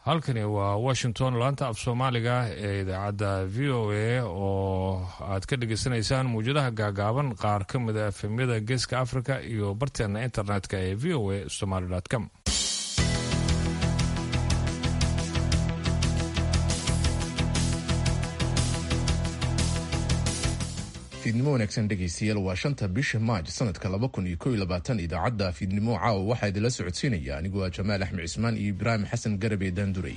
halkani waa washington laanta af soomaaliga ee idaacadda v o a oo aad ka dhagaysanaysaan muwjadaha gaagaaban qaar ka mida efemyada geeska africa iyo barteena internetka ee v o a somaly com fiidnimo wanaagsan dhegaystayaal waa shanta bisha maaj sanadka laba kun iyo kow iyo labaatan idaacadda fiidnimo caawa waxaa idinla socodsiinaya aniguo ah jamaal axmed cismaan iyo ibraahim xasan garabe daanduray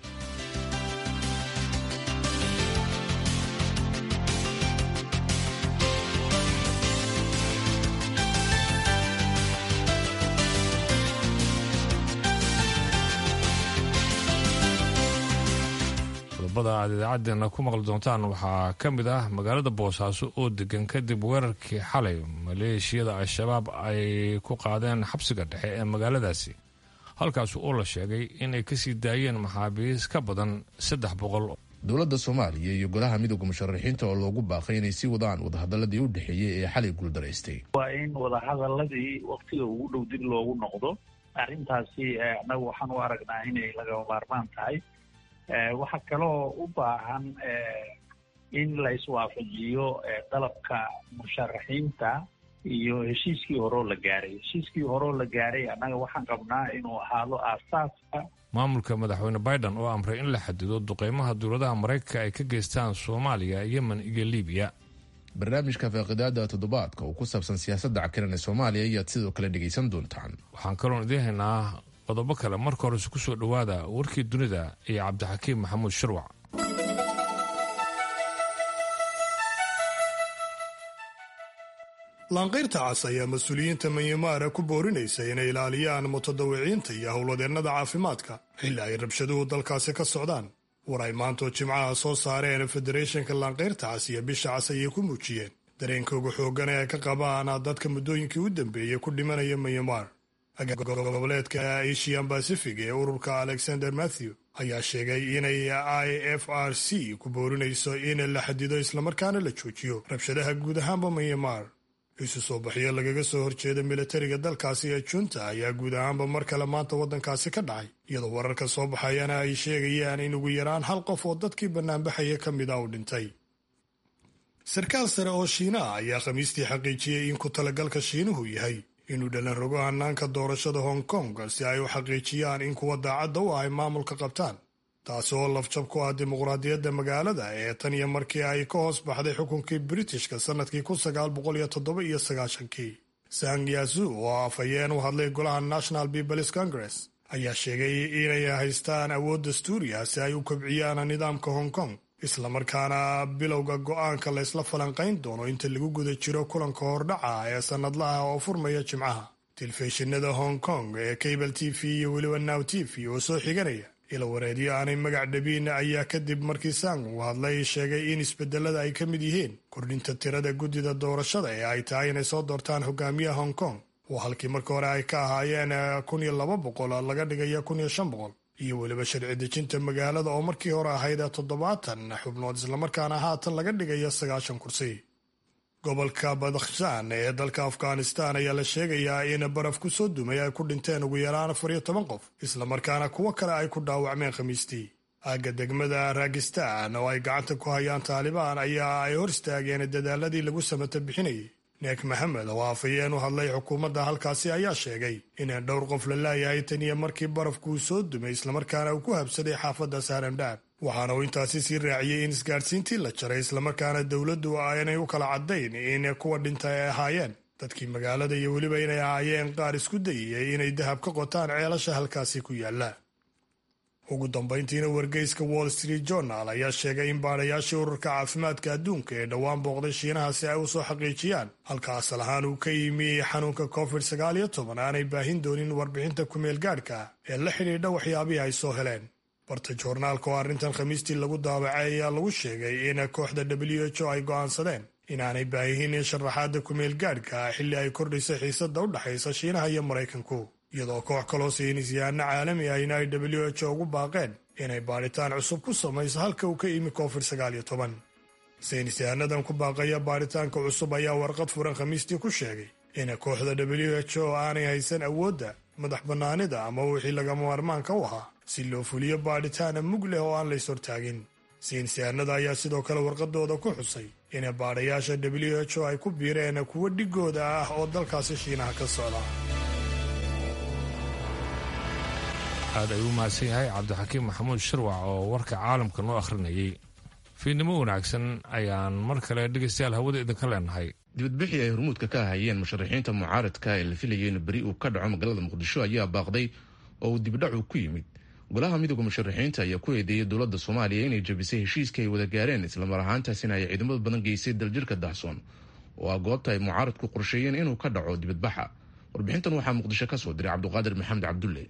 qodobada aad idaacadeena ku maqli doontaan waxaa ka mid ah magaalada boosaaso oo degan kadib weerarkii xalay maleeshiyada al-shabaab ay ku qaadeen xabsiga dhexe ee magaaladaasi halkaas oo la sheegay inay kasii daayeen maxaabiis ka badan saddex boqol dowladda soomaaliya iyo golaha midooda musharaxiinta oo loogu baaqay inay sii wadaan wadahadaladii u dhexeeyey ee xalay guuldaraystay waa in wadahadaladii waktiga ugu dhow dib loogu noqdo arrintaasi annagu waxaan u aragnaa inay lagama maarmaan tahay waxaa kaloo u baahan in la iswaafajiyo dalabka musharaxiinta iyo heshiiskii horeo la gaaray heshiiskii horeo la gaaray annaga waxaan qabnaa inuu ahaado aasaaska maamulka madaxweyne biden oo amray in la xadido duqeymaha dowladaha maraykanka ay ka geystaan soomaaliya yemen iyo libiya barnaamijka faaqidaada toddobaadka oo ku saabsan siyaasadda cakiran ee soomaaliya ayaad sidoo kale dhegaysan doontaan waxaan kaloon idiin haynaa qodobo kale marka horese ku soo dhowaada warkii dunida iyo cabdixakiim maxamuud shirwac laanqayrta cas ayaa mas-uuliyiinta manyamaara ku boorinaysa inay ilaaliyaan mutadawiciinta iyo howladeennada caafimaadka xilli ay rabshaduhu dalkaasi ka socdaan war ay maantoo jimcaha soo saareen federeeshanka laanqayrta cas iyo bisha cas ayay ku muujiyeen dareenkooga xooggan ee ay ka qabaan dadka muddooyinkii u dambeeyey ku dhimanaya manyamar goboleedka asian bacific ee ururka alexander matthew ayaa sheegay inay i f r c ku boorinayso in la xadido islamarkaana la joojiyo rabshadaha guud ahaanba manyamar isu soo baxyo lagaga soo horjeeda militariga dalkaasi ee junta ayaa guud ahaanba mar kale maanta waddankaasi ka dhacay iyadoo wararka soo baxayana ay sheegayaan in ugu yaraan hal qof oo dadkii bannaanbaxaya ka mid a uu dhintay sarkaal sare oo shiinaha ayaa khamiistii xaqiijiyey in ku talagalka shiinuhu yahay inuu dhalan rogo hanaanka doorashada hong kong si ay u xaqiijiyaan in kuwa daacadda u ah ay maamulka qabtaan taasi oo lafjab ku ah dimuqraadiyadda magaalada ee tan iyo markii ay ka hoos baxday xukunkii britishka sannadkii kun sagaal boqol iyo toddoba iyo sagaashankii sang yazu oo afhayeen u hadlay golaha national peoples congress ayaa sheegay inay haystaan awood dastuuriya si ay u kobciyaan nidaamka hong kong islamarkaana bilowga go'aanka laysla falanqayn doono inta lagu guda jiro kulanka hordhaca ee sannadlaha oo furmaya jimcaha telefishinada hong kong ee cable t v iyo weliba now t v oo soo xiganaya ila wareedyo aanay magac dhabiin ayaa kadib markii sang uu hadlay sheegay in isbedelada ay ka mid yihiin kordhinta tirada guddida doorashada ee ay tahay inay soo doortaan hogaamiyaha hong kong oo halkii marka hore ay ka ahaayeen kun iyo laba boqol laga dhigaya kun iyo shan boqol iyo weliba sharci dejinta magaalada oo markii hore ahayd toddobaatan xubnood islamarkaana haatan laga dhigayo sagaashan kursi gobolka badakhshan ee dalka afghanistan ayaa la sheegayaa in baraf ku soo dumay ay ku dhinteen ugu yaraan afar iyo toban qof islamarkaana kuwo kale ay ku dhaawacmeen khamiistii aagga degmada ragistan oo ay gacanta ku hayaan taalibaan ayaa ay hor istaageen dadaaladii lagu samata bixinayay neek maxamed oo afhayeen u hadlay xukuumadda halkaasi ayaa sheegay inaan dhowr qof la laayahay tan iyo markii barafkuu soo dumay islamarkaana uu ku habsaday xaafadda saarandhaab waxaana uu intaasi sii raaciyey in isgaadhsiintii la jaray islamarkaana dowladdu aanay u kala caddayn in kuwa dhinta ay ahaayeen dadkii magaalada iyo weliba inay ahaayeen qaar isku dayayay inay dahab ka qotaan ceelasha halkaasi ku yaalla ugu dambayntiina wargeyska wall street journal ayaa sheegay in baadhayaashii ururka caafimaadka adduunka ee dhowaan booqday shiinaha si ay u soo xaqiijiyaan halka asal ahaan uu ka yimi xanuunka covid sagaal iyo toban aanay baahin doonin warbixinta kumeel gaadhka ee la xidhiidha waxyaabihii ay soo heleen barta joornaalka oo arrintan khamiistii lagu daabacay ayaa lagu sheegay in kooxda w h o ay go'aansadeen inaanay baahihin sharaxaadda kumeel gaadhka xilli ay kordhaysa xiisadda u dhexaysa shiinaha iyo maraykanku iyadoo koox kaloo saynisyahanno caalami ahina ay w h o ugu baaqeen inay baadhitaan cusub ku samayso halka uu ka yimi covid sagaal iyo toban saynisyahannadan ku baaqaya baadhitaanka cusub ayaa warqad furan khamiistii ku sheegay in kooxda w h o aanay haysan awoodda madax bannaanida ama wixii lagama maarmaanka u ahaa si loo fuliyo baadhitaana mug leh oo aan la ishortaagin siinsiyaanada ayaa sidoo kale warqadooda ku xusay in baadhayaasha w h o ay ku biireen kuwo dhigooda ah oo dalkaasi shiinaha ka socda aad ayuu u mahadsan yahay cabdixakiim maxamuud shirwac oo warka caalamka noo akhrinayay fiidnimo wanaagsan ayaan mar kale dhegaystayaal hawada idinka leenahay dibadbixii ay hormuudka ka hayeen musharaxiinta mucaaradka ee la filayay in beri uu ka dhaco magaalada muqdisho ayaa baaqday oo uu dibdhacu ku yimid golaha midooda musharaxiinta ayaa ku eedeeyay dowladda soomaaliya inay jabisay heshiiska ay wada gaareen islamar ahaantaasina ay ciidamada badan geysay daljirka dahsoon oo ah goobta ay mucaaradku qorsheeyeen inuu ka dhaco dibadbaxa warbixintan waxaa muqdisho ka soo diray cabduqaadir maxamed cabdulle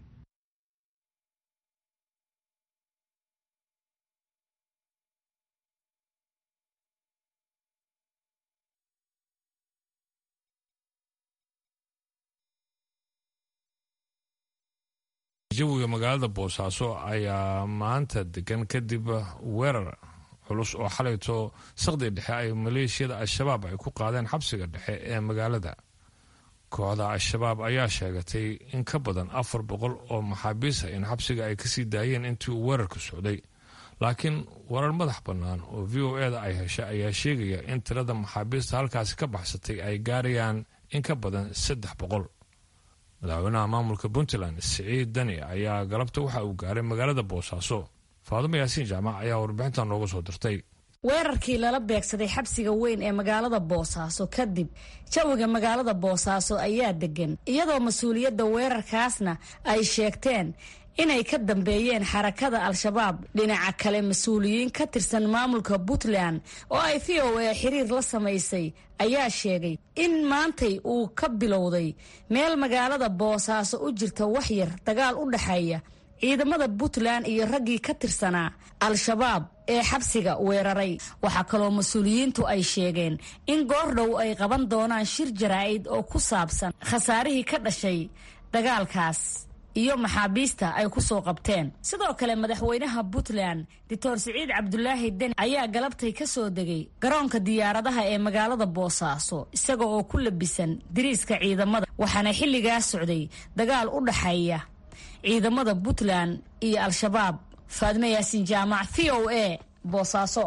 jawiga magaalada boosaaso ayaa maanta degan kadib weerar culus oo xalayto saqdi dhexe ay maleeshiyada al-shabaab ay ku qaadeen xabsiga dhexe ee magaalada kooxda al-shabaab ayaa sheegatay in ka badan afar boqol oo maxaabiisa in xabsiga ay kasii daayeen intii uu weerarka socday laakiin warar madax bannaan oo v o eda ay heshay ayaa sheegaya in tirada maxaabiista halkaasi ka baxsatay ay gaarayaan in ka badan saddex boqol madaxweynaha maamulka puntland siciid dani ayaa galabta waxa uu gaaray magaalada boosaaso faadumo yaasiin jaamac ayaa warbixintan nooga soo dirtay weerarkii lala beegsaday xabsiga weyn ee magaalada boosaaso kadib jawiga magaalada boosaaso ayaa degan iyadoo mas-uuliyadda weerarkaasna ay sheegteen inay ka dambeeyeen xarakada al-shabaab dhinaca kale mas-uuliyiin ka tirsan maamulka puntland oo ay v o a xiriir la samaysay ayaa sheegay in maantay uu ka bilowday meel magaalada boosaaso u jirta waxyar dagaal u dhexeeya ciidamada puntland iyo raggii ka tirsanaa al-shabaab ee xabsiga weeraray waxaa kaloo mas-uuliyiintu ay sheegeen in goordhow ay qaban doonaan shir jaraa'id oo ku saabsan khasaarihii ka dhashay dagaalkaas iyo maxaabiista ay ku soo qabteen sidoo kale madaxweynaha puntland doctor siciid cabdulaahi deni ayaa galabtay ka soo degay garoonka diyaaradaha ee magaalada boosaaso isaga oo ku labisan diriiska ciidamada waxaana xilligaas socday dagaal u dhaxeeya ciidamada puntland iyo al-shabaab faadme yaasiin jaamac v o a boosaaso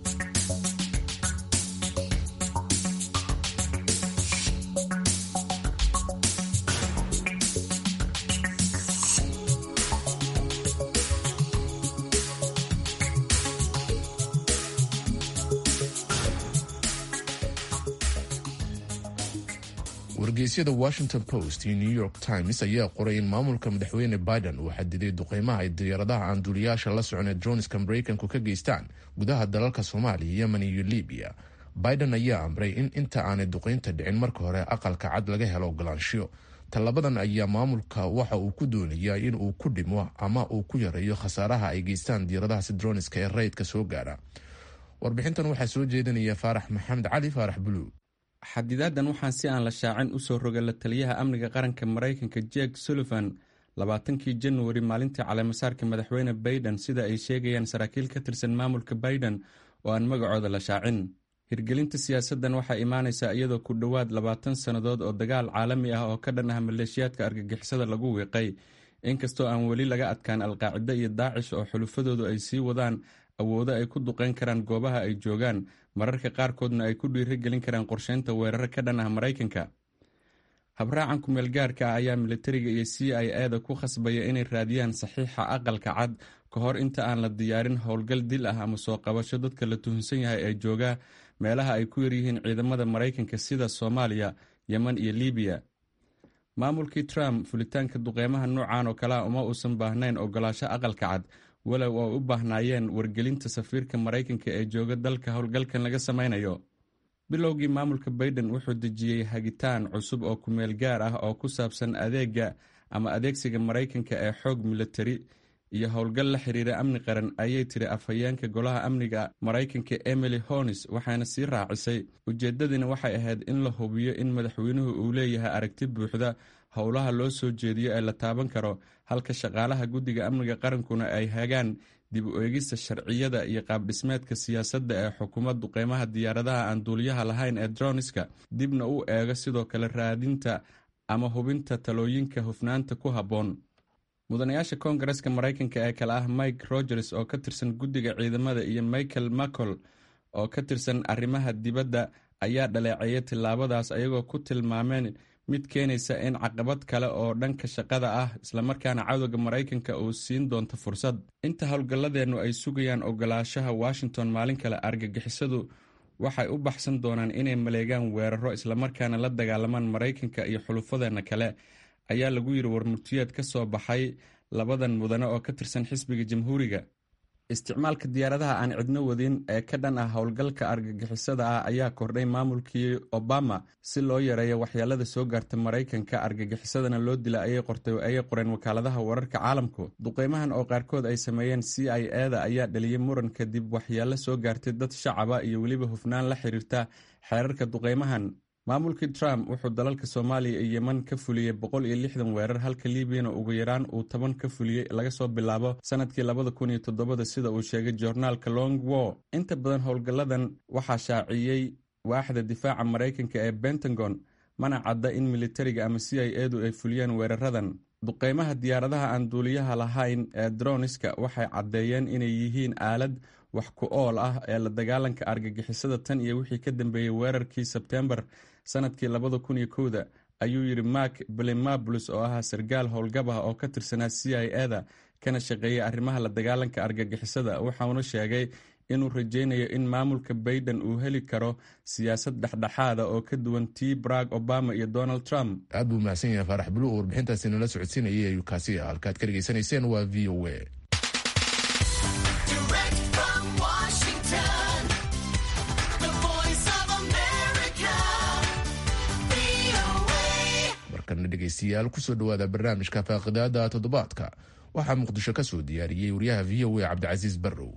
wargeysyada washington post iyo new york times ayaa qoray in maamulka madaxweyne biden uu xadiday duqeymaha ay diyaaradaha aan duuliyaasha la socon ee droniska maraykanku ka geystaan gudaha dalalka soomaaliya yemen iyo libiya biden ayaa amray in inta aanay duqeynta dhicin marka hore aqalka cad laga helo ogolaanshiyo tallabadan ayaa maamulka waxa uu ku doonayaa in uu ku dhimo ama uu ku yareeyo khasaaraha ay geystaan diyaaradahaasi droniska ee rayidka soo gaara warbixintan waxaa soo jeedinaya faarax maxamed cali faarax buluug xadidaadan waxaa si aan la shaacin usoo roga la taliyaha amniga qaranka maraykanka jek sullivan labaatankii januari maalintii caleemasaarka madaxweyne baiden sida ay sheegayaan saraakiil ka tirsan maamulka baiden oo aan magacooda la shaacin hirgelinta siyaasaddan waxaa imaanaysaa iyadoo ku dhowaad labaatan sannadood oo dagaal caalami ah oo ka dhan ah maleeshiyaadka argagixisada lagu wiiqay inkastoo aan weli laga adkaan alqaacida iyo daacish oo xulufadoodu ay sii wadaan awoodo ay ku duqeyn karaan goobaha ay joogaan mararka qaarkoodna ay ku dhiiri gelin karaan qorsheynta weeraro ka dhan ah maraykanka habraacan kumeel gaarka ah ayaa militariga iyo c i e da ku khasbaya inay raadiyaan saxiixa aqalka cad ka hor inta aan la diyaarin howlgal dil ah ama soo qabasho dadka la tuhunsan yahay ee jooga meelaha ay ku yaryihiin ciidamada maraykanka sida soomaaliya yemen iyo libiya maamulkii trump fulitaanka duqeymaha noocan oo kalea uma uusan baahnayn ogolaasho aqalka cad walow ay u baahnaayeen wargelinta safiirka maraykanka ee jooga dalka howlgalkan laga sameynayo bilowgii maamulka baiden wuxuu dejiyey hagitaan cusub oo kumeel gaar ah oo ku saabsan adeega ama adeegsiga maraykanka ee xoog militari iyo howlgal la xiriira amni qaran ayay tiri afhayeenka golaha amniga maraykanka emily honis waxaana sii raacisay ujeedadina waxay ahayd in la hubiyo in madaxweynuhu uu leeyahay aragti buuxda howlaha loo soo jeediyo ee la taaban karo halka shaqaalaha guddiga amniga qarankuna ay hagaan dib u eegista sharciyada iyo qaabdhismeedka siyaasadda ee xukuumad duqeymaha diyaaradaha aan duuliyaha lahayn ee droniska dibna u eego sidoo kale raadinta ama hubinta talooyinka hufnaanta ku habboon mudanayaasha koongareska maraykanka ee kale ah mike rogers oo ka tirsan guddiga ciidamada iyo michael macol oo ka tirsan arrimaha dibadda ayaa dhaleeceeyay tillaabadaas ayagoo ku tilmaameen mid keenaysa in caqabad kale oo dhanka shaqada ah islamarkaana cadowga maraykanka uu siin doonto fursad inta howlgalladeennu ay sugayaan ogolaashaha washington maalin kale argagixisadu waxay u baxsan doonaan inay maleegaan weeraro islamarkaana la dagaalamaan maraykanka iyo xulufadeenna kale ayaa lagu yidhi warmurtiyeed ka soo baxay labadan mudane oo ka tirsan xisbiga jamhuuriga isticmaalka diyaaradaha aan cidno wadin ee ka dhan ah howlgalka argagixisada ah ayaa kordhay maamulkii obama si loo yareeyo waxyeelada soo gaarta maraykanka argagixisadana loo dila ayay qortay ayay qoreen wakaaladaha wararka caalamku duqeymahan oo qaarkood ay sameeyeen c i eda ayaa dhaliyay muran kadib waxyeelo soo gaartay dad shacaba iyo weliba hufnaan la xiriirta xeerarka duqeymahan maamulkii trump wuxuu dalalka soomaaliya iyo yeman ka fuliyey boqol iyo lixdan weerar halka liibiyana ugu yaraan uu toban ka fuliyey laga soo bilaabo sanadkii labada kun iyo toddobada sida uu sheegay joornaalka long war inta badan howlgalladan waxaa shaaciyey waaxda difaaca maraykanka ee pentagon mana cadda in militariga ama c i edu ay fuliyeen weeraradan duqeymaha diyaaradaha aan duuliyaha lahayn ee droniska waxay caddeeyeen inay yihiin aalad wax ku ool ah ee la dagaalanka argagixisada tan iyo wixii ka dambeeyey weerarkii sebtembar sanadkii labada kun iyo kowda ayuu yidhi mark belimabulus oo ahaa sarkaal howlgab ah oo ka tirsanaa c i eda kana shaqeeyay arrimaha la dagaalanka argagixisada waxauna sheegay inuu rajaynayo in maamulka baiden uu heli karo siyaasad dhexdhexaada oo ka duwan tii barag obama iyo donald trump aad buu mahadsan yahay faarax bulu oo warbixintaasi nala socodsiinayay ayuu kaasi ah halkaad ka dhegaysanayseen waa v o a markana dhegaystayaal kusoo dhawaada barnaamijka faaqidaada toddobaadka waxaa muqdisho ka soo diyaariyey wariyaha v o a cabdicasiis barrow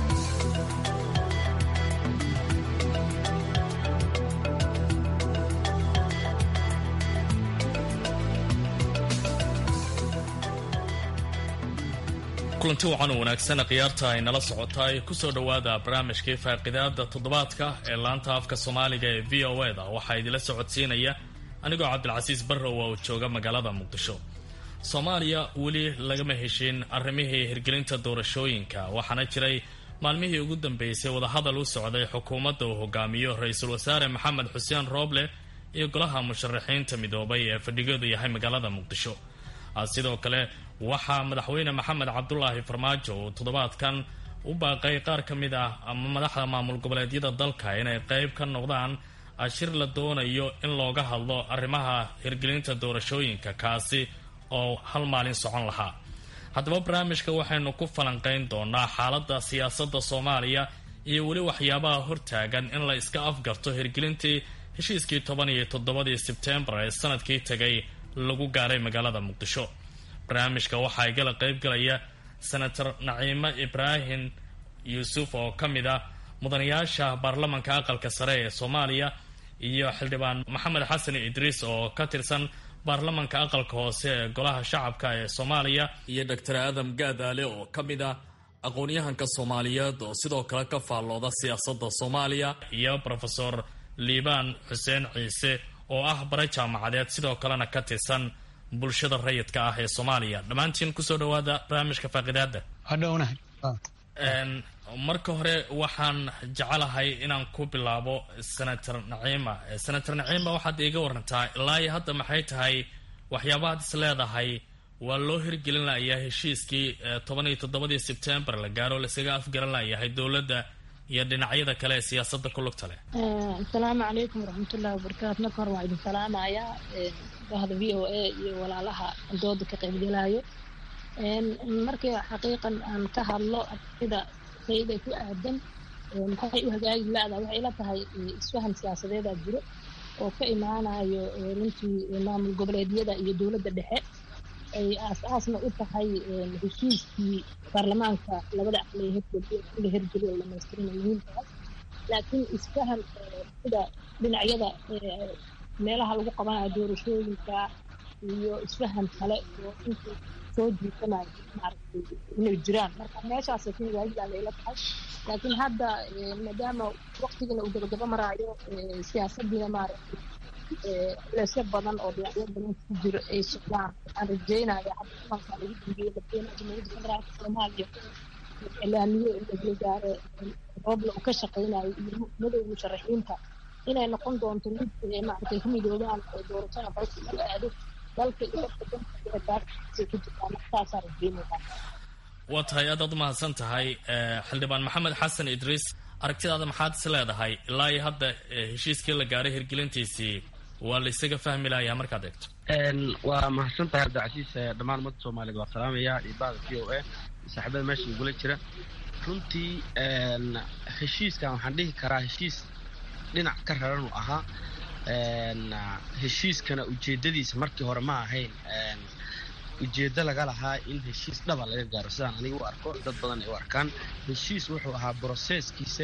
kulanti wacan oo wanaagsan khiyaarta ay nala socotaay kusoo dhowaada barnaamijkii faaqidaada toddobaadka ee laanta afka soomaaliga ee v o eda waxaa idinla socodsiinaya anigoo cabdilcasiis barrow oo jooga magaalada muqdisho soomaaliya weli lagama heshin arrimihii hirgelinta doorashooyinka waxaana jiray maalmihii ugu dambeysay wadahadal u socday xukuumadda uu hogaamiyo ra-iisul wasaare maxamed xuseen rooble iyo golaha musharaxiinta midoobay ee fadhigoodu yahay magaalada muqdisho sidoo kale waxaa madaxweyne maxamed cabdulaahi farmaajo uu toddobaadkan u baaqay qaar ka mid ah ama madaxda maamul goboleedyada dalka inay qeyb ka noqdaan ashir la doonayo in looga hadlo arrimaha hirgelinta doorashooyinka kaasi oo hal maalin socon lahaa haddaba barnaamijka waxaynu ku falanqeyn doonaa xaaladda siyaasadda soomaaliya iyo weli waxyaabaha hortaagan in la iska afgarto hirgelintii heshiiskii toban iyo toddobadii sebtembar ee sanadkii tegay lagu gaaray magaalada muqdisho barnaamijka waxaa igala qeybgalaya senator naciimo ibraahim yuusuf oo ka mid ah mudanayaasha baarlamanka aqalka sare ee soomaaliya iyo xildhibaan maxamed xasan idriis oo ka tirsan baarlamanka aqalka hoose ee golaha shacabka ee soomaaliya iyo doctor aadam gaadaale oo ka mid ah aqoon-yahanka soomaaliyeed oo sidoo kale ka faallooda siyaasadda soomaaliya iyo rofesor liibaan xuseen ciise oo ah bare jaamacadeed sidoo kalena ka tirsan bulshada rayidka ah ee soomaaliya dhammaantiin kusoo dhawaada barnaamijka faaqidaada hadhownahay marka hore waxaan jecelahay inaan ku bilaabo senator naciima senator naciima waxaad iiga warantaa ilaa iyo hadda maxay tahay waxyaabahaad is leedahay waa loo hirgelin layahay heshiiskii toban iyo toddobadii sebtembar la gaaro laisaga afgaran layahay dowladda iyo dhinacyada kale ee siyaasada ku lugta leh asalaamu calaykum waraxmatullahi wabarakaatu marka hore waa idin salaamayaa bahda v o a iyo walaalaha dooda ka qaybgalaayo markii xaqiiqan aan ka hadlo sida sayda ku aadan maxay u hagaagi la-da waxay ila tahay isfahan siyaasadeedaa jiro oo ka imaanayo runtii maamul goboleedyada iyo dowladda dhexe ay aas-aasna u tahay heshiiskii baarlamaanka labada aqli la hergeliyo dhamaystirina muhiimkaas laakiin isfahan sida dhinacyada meelaha lagu qabanayo doorashooyinka iyo isfahan kale oo intii soo jiitanayo maaragtay inay jiraan marka meeshaasay ku hagaagidaan ila tahay laakiin hadda maadaama waqtigana uu gabagaba maraayo siyaasadiina maaragtay leesyo badan oo dhinacyo badan ku jiro ay socdaan waxaan rajeynaya cabdimaanka lagu dambeeyey madaxweynaha jamhuuriyadda federaalka soomaaliya ilaamiye la gaare roobla uu ka shaqeynayo iyo madowga musharaxiinta inay noqon doonto mid maaragtay ku midoobaan oo doorashada dalka laga aado dalka iyo dadka danka daarkiisa ku jirtaan saasaan rajeynaysaa waa tahay aad aad umahadsan tahay xildhibaan maxamed xasan idriis aragtidaada maxaad is leedahay ilaa iyo hadda heshiiskii la gaaray hirgelintiisii waa la isaga fahmi lahayaa markaad eegto waa mahadsan tahay abdicasiis dhammaan ummadda soomaaliyeed waa salaamaya iyo bahda v o a saaxiibada meesha igula jira runtii heshiiskan waxaan dhihi karaa heshiis dhinac ka raran uu ahaa heshiiskana ujeedadiisa markii hore ma ahayn ujeeddo laga lahaa in heshiis dhaba laga gaaro sidaan aniga u arko dad badan ay u arkaan heshiis wuxuu ahaa broseskiisa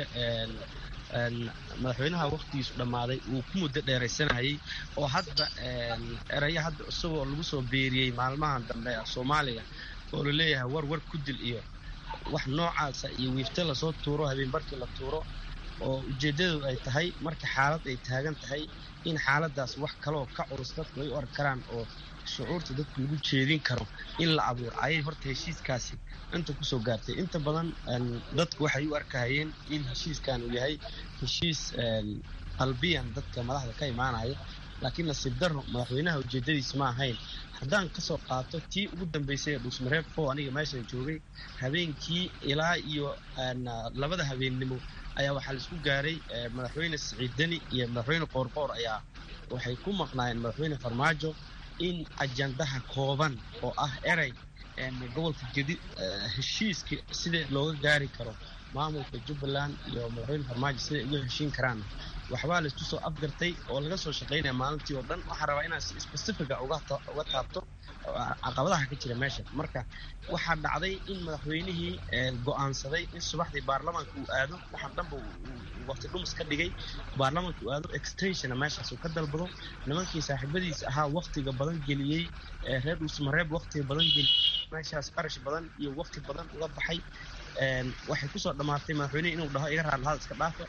madaxweynaha waktigiisu dhammaaday uu ku muddo dheeraysanayay oo hadda eraya hadda isagoo lagu soo beeriyey maalmahan dambe soomaaliya oo la leeyahay war war ku dil iyo wax noocaasa iyo wiifte lasoo tuuro habeen barkii la tuuro oo ujeeddadu ay tahay marka xaalad ay taagan tahay in xaaladaas wax kaloo ka culus dadku ay u arki karaan oo shucuurta dadku lagu jeedin karo in la abuuro ayay horta heshiiskaasi inta kusoo gaartay inta badan dadku waxay u arkahayeen in heshiiskan uu yahay heshiis qalbiyan dadka madaxda ka imaanaya laakiin nasiib darro madaxweynaha ujeedadiis ma ahayn haddaan kasoo qaato tii ugu dambeysay ee dhuusmareeb fo aniga meeshan joogay habeenkii ilaa iyo labada habeennimo ayaa waxaa laisku gaaray madaxweyne siciid deni iyo madaxweyne qoorqoor ayaa waxay ku maqnaayeen madaxweyne farmaajo in ajandaha kooban oo ah erey gobolka gedi heshiiska sida looga gaari karo maamulka jubbaland iyo madaxweyne farmaajo siday uga heshiin karaan waxbaa laisku soo afgartay oo laga soo shaqaynaya maalintii oo dhan waxaan rabaa inaan si specifica uga taabto caqabadaha ka jira meesha marka waxaa dhacday in madaxweynihii go-aansaday in subaxdii baarlamaanka uu aado waxaan dhanba waqti dhumis ka dhigay baarlamaanka uu aado extensiona meeshaas uu ka dalbado nimankii saaxiibadiisa ahaa waktiga badan geliyey reer dhuusmareeb waktiga badan geliyey meeshaas qarash badan iyo wakti badan uga baxay waxay kusoo dhammaatay madaxweynehi inuu dhaho iga raadlahaad iska dhaafa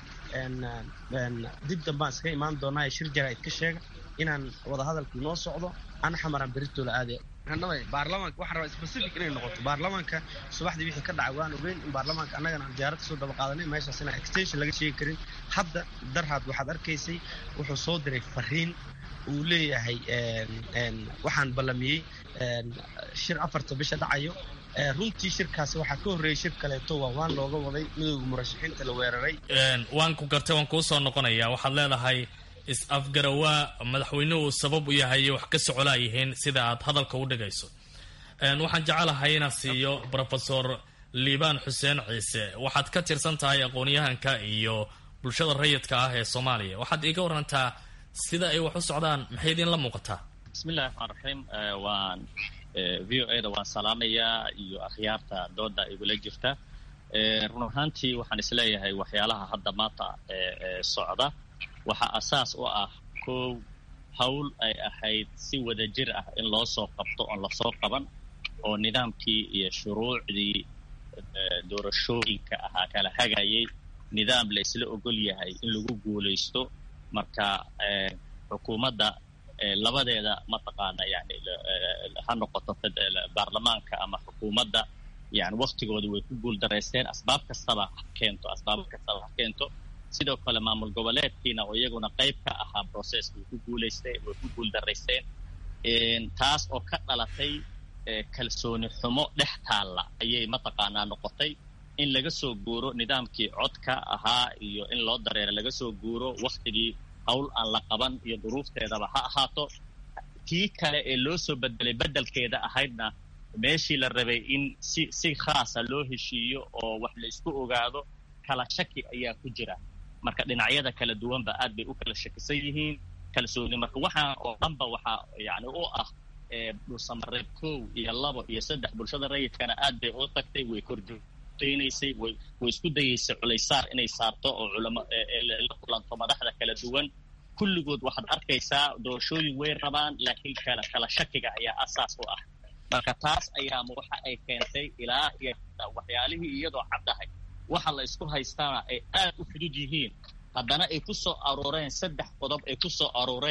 dib dambaan iskaga imaan doonaa shir jaraa'id ka sheega inaan wadahadalku noo socdo ana xamaraan beritoola aade baarlamaanka waxaan rabaa specific inay noqoto baarlamaanka subaxdii wixii ka dhacay waan ogeyn in baarlamaanka annagana aan diyaarad kasoo daba qaadanay meeshaas inaan extension laga sheegi karin hadda darhaad waxaad arkaysay wuxuu soo diray fariin uu leeyahay waxaan ballamiyey shir afarta bisha dhacayo runtii shirkaasi waxaa ka horreeyey shir kaleeto waa waan looga waday midowga murashaxiinta la weeraray waan ku gartay waan kuu soo noqonayaa waxaad leedahay is-afgarawaa madaxweynuhu sabab u yahay wax ka socolaa yihiin sida aad hadalka u dhigayso waxaan jecelahay inaan siiyo rofesor liibaan xuseen ciise waxaad ka tirsan tahay aqoon-yahanka iyo bulshada rayidka ah ee soomaaliya waxaad iiga warantaa sida ay wax u socdaan maxay idinla muuqataa bismillahi raxmaan raxiim waan v o a da waan salaamayaa iyo akhyaarta dooda igula jirta run ahaantii waxaan isleeyahay waxyaalaha hadda maanta socda waxaa asaas u ah kow hawl ay ahayd si wada jir ah in loo soo qabto oon lasoo qaban oo nidaamkii iyo shuruucdii doorashooyinka ahaa kala hagayay nidaam la isla ogol yahay in lagu guulaysto marka xukuumadda labadeeda mataqaana yani ha noqoto baarlamaanka ama xukuumadda yani waktigooda way ku guul daraysteen asbaab kastaba ha keento asbaab kastaba ha keento sidoo kale maamul goboleedkiina oo iyaguna qayb ka ahaa processka way ku guulaysteen way ku guul daraysteen taas oo ka dhalatay kalsooni xumo dhex taalla ayay mataqaanaa noqotay in laga soo guuro nidaamkii codka ahaa iyo in loo dareero laga soo guuro waktigii hawl aan la qaban iyo duruufteedaba ha ahaato tii kale ee loo soo bedelay bedelkeeda ahaydna meeshii la rabay in si si khaasa loo heshiiyo oo wax la isku ogaado kala shaki ayaa ku jira marka dhinacyada kala duwanba aad bay u kala shakisan yihiin kalsooni marka waxaa oo dhanba waxaa yani u ah dhulsamareeb kow iyo labo iyo saddex bulshada rayidkana aad bay u tagtay way korjoogtaynaysay way way isku dayaysay culaysaar inay saarto oo culamo la kulanto madaxda kala duwan kulligood waxaad arkaysaa doorashooyin way rabaan laakiin kala kala shakiga ayaa asaas u ah marka taas ayaama waxa ay keentay ilaa iyo waxyaalihii iyadoo caddahay waxa la isku haystaana ay aad u fudud yihiin haddana ay ku soo arooreen saddex qodob ay ku soo arooreen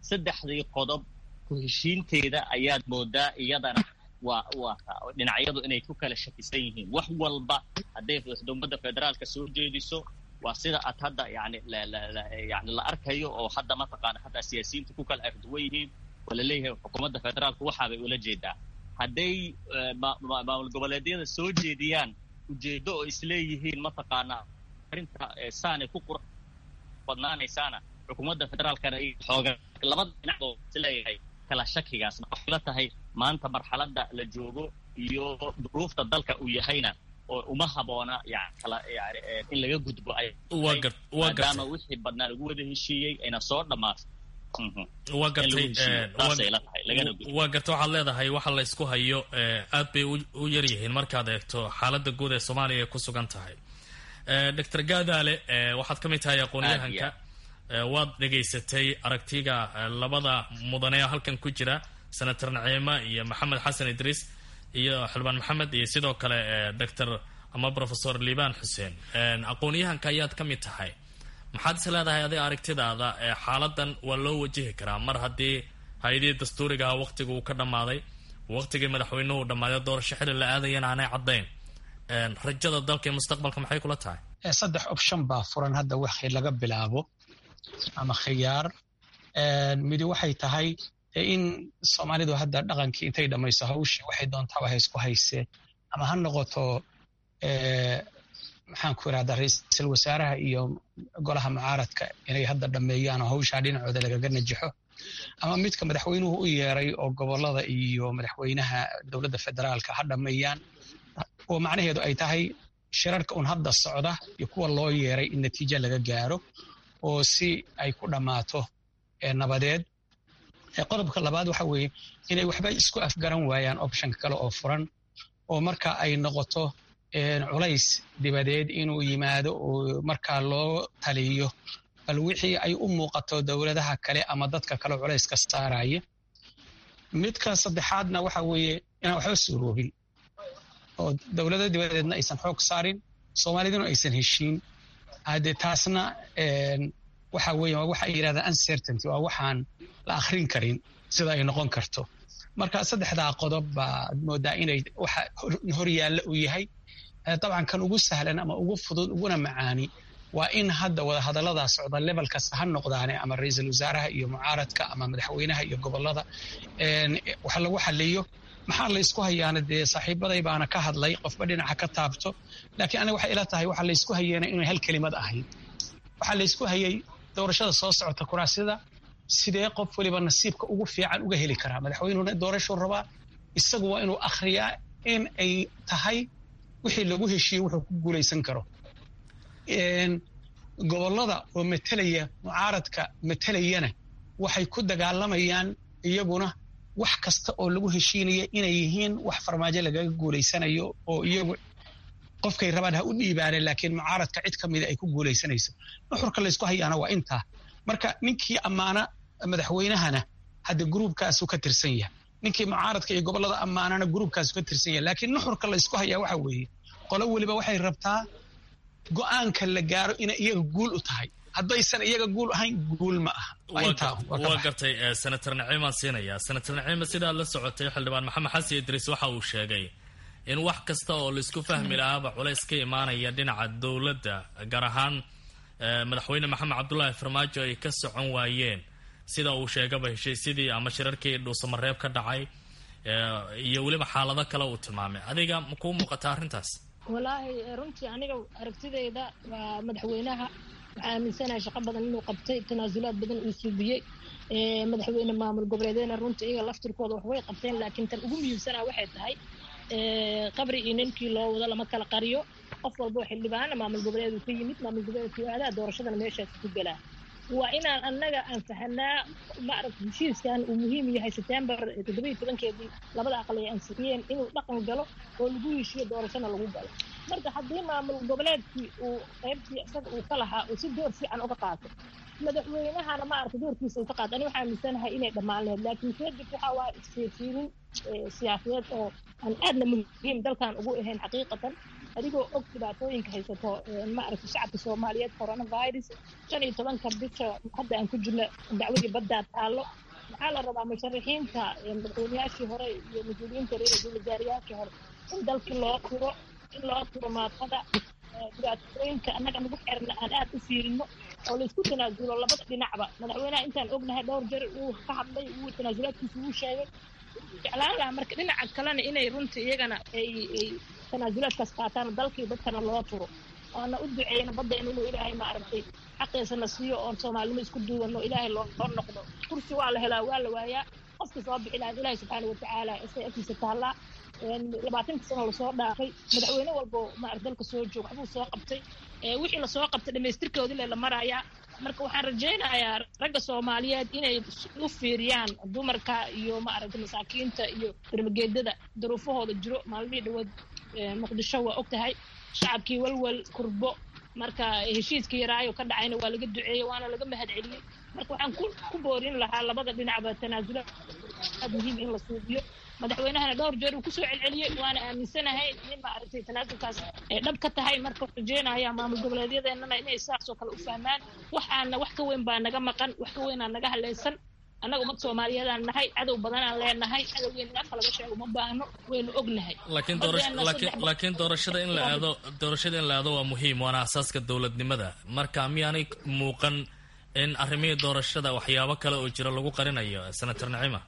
saddexdii qodob ku heshiinteeda ayaad moodaa iyadana waa waa dhinacyadu inay ku kala shakisan yihiin wax walba hadday xukuumadda federaalka soo jeediso waa sida aad hadda yani yani la arkayo oo hadda mataqaana hadda siyaasiyiinta ku kala arduwan yihiin oo laleeyahay xukuumadda federaalka waxaabay ula jeedaa hadday maamul goboleedyada soo jeediyaan ujeedo oo isleeyihiin mataqaana arrinta saanay ku qurux badnaanaysaana xukuumadda federaalkana xooga labada dhinac oo isleeyahay kala shakigaas waxay la tahay maanta marxaladda la joogo iyo duruufta dalka uu yahayna oo uma haboona yani kala yani in laga gudbo ay maadaama wixii badnaa lagu wada heshiiyey ayna soo dhammaato waa gartay waa gartay waxaad leedahay waxa la isku hayo aad bay u yar yihiin markaad eegto xaaladda guud ee soomaaliya ku sugan tahay doctor gaadaale waxaad ka mid tahay aqoon-yahanka waad dhegaysatay aragtiga labada mudane halkan ku jira senator naciima iyo maxamed xasan idriis iyo xildhibaan maxamed iyo sidoo kale doctor ama professor liban xuseen aqoon-yahanka ayaad ka mid tahay maxaad is leedahay adiga aragtidaada xaaladan waa loo wajihi karaa mar haddii hay-adihii dastuurigaha waqtiga uu ka dhammaaday waqtigii madaxweynuhu dhammaaday doorasho xili la aadayana aanay caddayn rajada dalka iyo mustaqbalka maxay kula tahay saddex option baa furan hadda wixii laga bilaabo ama khiyaar midi waxay tahay in soomaalidu hadda dhaqankii intay dhammayso hawshii waxay doontaa wahay isku haysee ama ha noqoto maxaan ku irahdaa ra-iisul wasaaraha iyo golaha mucaaradka inay hadda dhammeeyaan oo hawshaa dhinacooda lagaga najaxo ama midka madaxweynuhu u yeeray oo gobolada iyo madaxweynaha dowladda federaalka ha dhammeeyaan oo macnaheedu ay tahay shirarka un hadda socda iyo kuwa loo yeeray in natiijo laga gaaro oo si ay ku dhammaato nabadeed qodobka labaad waxa weeye inay waxba isku afgaran waayaan optionka kale oo furan oo marka ay noqoto culays dibadeed inuu yimaado oo markaa loo taliyo bal wixii ay u muuqato dowladaha kale ama dadka kale culayska saaraya midka saddexaadna waxa weeye inaan waxba suuroobin oo dowlada dibadeedna aysan xoog saarin soomaaliduna aysan heshiin hade taasna waxa weeye waa waxa ay yidhahdaan uncertainty waa waxaan la akhrin karin sida ay noqon karto marka saddexdaa qodob baad moodaa inay waxa horyaalla uu yahay dabcan kan ugu sahlan ama ugu fudud uguna macaani waa in hadda wadahadalladaa socda level kasta ha noqdaane ama ra-iisul wasaaraha iyo mucaaradka ama madaxweynaha iyo gobolada wax lagu xaliyo maxaa la ysku hayaana dee saaxiibaday baana ka hadlay qofba dhinaca ka taabto laakiin aniga waxay ila tahay waxa laysku hayeena inay hal kelimad ahayd waxaa laysku hayay doorashada soo socota kuraasida sidee qof waliba nasiibka ugu fiican uga heli karaa madaxweynuhuna doorashuu rabaa isagu waa inuu akhriyaa in ay tahay wixii lagu heshiiyey wuxuu ku guulaysan karo gobolada oo matelaya mucaaradka matelayana waxay ku dagaalamayaan iyaguna wax kasta oo lagu heshiinaya inay yihiin wax farmaajo lagaga guulaysanayo oo iyagu qofkay rabaan ha u dhiibaaneen laakiin mucaaradka cid ka mida ay ku guulaysanayso nuxurka laysku hayaana waa intaa marka ninkii ammaana madaxweynahana hadda gruubkaasu ka tirsan yahay ninkii mucaaradka iyo gobolada ammaanana gruubkaasu ka tirsan yahay laakiin nuxurka laysku hayaa waxa weeye qolo weliba waxay rabtaa go-aanka la gaaro inay iyaga guul u tahay haddaysan iyaga guul ahayn guul ma aha waa gartay senator naciimaan siinaya senator naciima sidaad la socotay xildhibaan maxamed xasan idriis waxa uu sheegay in wax kasta oo laisku fahmi lahaaba culays ka imaanaya dhinaca dowladda gaar ahaan madaxweyne maxamed cabdulaahi farmaajo ay ka socon waayeen sida uu sheegaba heshiisyadii ama shirarkii dhuusamareeb ka dhacay iyo weliba xaalado kale uu tilmaamay adiga ma kuu muuqata arrintaas walaahi runtii aniga aragtidayda waa madaxweynaha waxaa aaminsanahay shaqo badan inuu qabtay tanaasulaad badan uu suubiyey madaxweyne maamul goboleedeena runtii iyaga laftirkooda wax way qabteen laakiin tan ugu muhiimsanaa waxay tahay qabri iyo ninkii loo wado lama kala qariyo qof walba oo xildhibaana maamul goboleed uu ka yimid maamul goboleedkii aadaa doorashadana meeshaas ku galaa waa inaan annaga aan fahanaa maaragta heshiiskan uu muhiim yahay september toddobiyo tobankeedii labada aqal ay ansixiyeen inuu dhaqan galo oo lagu heshiyo doorashana lagu galo marka haddii maamul goboleedkii uu qaybtii isaga uu ka lahaa uu si door fiican uga qaato madaxweynahana maaragta doorkiisa uu ka qaato ani waxaa aaminsanahay inay dhammaan lahayd laakiin kadib waxaa waa isfiirfiirin siyaasadeed oo aan aadna muhiim dalkan ugu ahayn xaqiiqatan adigoo og dhibaatooyinka haysato maaragtay shacabka soomaaliyeed coronavirus shan iyo tobanka bisha hadda aan ku jirno dacwadii baddaa taallo maxaa la rabaa musharaxiinta madaxweynayaashii hore iyo mas-uuliyiinta reer ra-iisul wasaarayaashii hore in dalkii loo turo in loo turo maatada dhibaatooyinka annaga nagu xerna aan aad u fiirino oo laysku tanaasulo labada dhinacba madaxweynaha intaan ognahay dhowr jeer uu ka hadlay uu tanaasulaadkiisa uu sheegay jeclaan lahaa marka dhinaca kalena inay runtii iyagana ay ay tanaasulaadkaas qaataan dalkii dadkana loo turo oona u duceyno baddeena inuu ilaahay maaragtay xaqiisana siiyo oon soomaalinimo isku duubanno ilaahay loo loo noqdo kursi waa la helaa waa la waayaa qofka soo bixi lahaa ilaahay subxaana watacaala isay agtiisa taallaa labaatanka sano lasoo dhaafay madaxweyne walbo maarag dalka soo joog waxbuu soo qabtay wixii lasoo qabtay dhamaystirkoodii le la marayaa marka waxaan rajaynayaa ragga soomaaliyeed inay u fiiriyaan dumarka iyo maaragtay masaakiinta iyo darmageedada duruufahooda jiro maalmihii dhawaad muqdisho waa og tahay shacabkii walwal kurbo marka heshiiskii yaraayo ka dhacayna waa laga duceeyey waana laga mahad celiyey marka waxaan ku boorin lahaa labada dhinacba tanaasula aad muhiim in la suubiyo madaxweynahana dhowr jeer uu kusoo celceliyey waana aaminsanahay in maaragtay tanaasulkaas ay dhab ka tahay marka rajeynaya maamul goboleedyadeenana inay saasoo kale u fahmaan waxaana wax ka weyn baa naga maqan wax ka weynaa naga haleysan annaga ummad soomaaliyeedaan nahay cadow badanaan leenahay cadowgeena afka laga sheego ma baahno waynu ognahay laakiin doorashada in la aado doorashada in la aado waa muhiim waana asaaska dowladnimada marka miyaanay muuqan in arrimihii doorashada waxyaabo kale oo jira lagu qarinayo senator nacima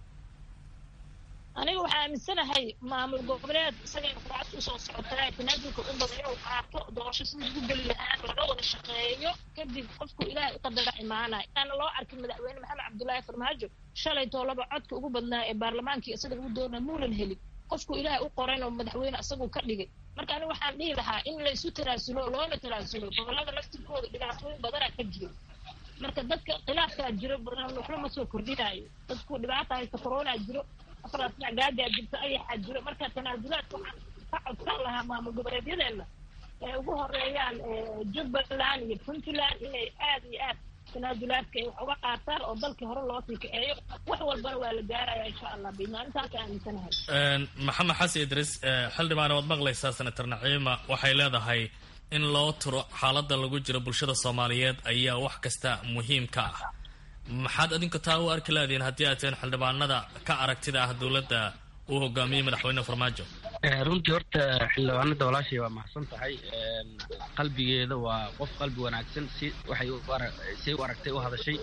aniga waxaa aaminsanahay maamul goboleed isagay kuraas usoo socotaa tanaasulka u badan inuu qaato doorasho sidii ugu geli lahaan laga wada shaqeeyo kadib qofku ilaahay u qadara imaanaya inaana loo arkin madaxweyne maxamed cabdullaahi farmaajo shalay toolaba codka ugu badnaa ee baarlamaankii isaga lagu doona muunan helin qofku ilaahay u qorayn oo madaxweyne isagu ka dhigay marka aniga waxaan dhihi lahaa in laysu tanaasulo loona tanaasulo gobolada laftirkooda dhibaatooyin badana ka jiro marka dadka khilaafkaa jiro badan waxba ma soo kordhinaayo dadku dhibaata haysta corona jiro afaraas gaagaa jirto ayaxaa jiro marka tanaasulaadka waxaan ka codsan lahaa maamul goboleedyadeena ee ugu horeeyaan jubbaland iyo puntland inay aad iyo aad tanaasulaadka ay wax uga qaataan oo dalkii hore loo sii kaceeyo wax walbana waa la gaaraya insha allah bimaalintaasa aaminsanahay maxamed xasan idris xildhibaan waad maqlaysaa senator naciima waxay leedahay in loo turo xaaladda lagu jiro bulshada soomaaliyeed ayaa wax kasta muhiim ka ah maxaad adinku taa u arki laadiin haddii aad teen xildhibaanada ka aragtida ah dowladda uu hogaamiyey madaxweyne farmaajo runtii horta xildhibaanada walaashay waa mahadsan tahay qalbigeeda waa qof qalbi wanaagsan si waxay say u aragtay u hadashay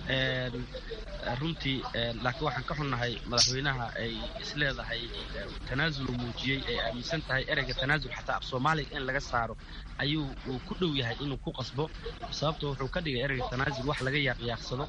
runtii laakiin waxaan ka xunnahay madaxweynaha ay isleedahay tanaasul muujiyey ay aaminsan tahay ereyga tanaasul xataa af soomaaliga in laga saaro ayuu uu ku dhow yahay inuu ku qasbo sababto wuxuu ka dhigay ereyga tanaasul wax laga yaaqyaaaqsado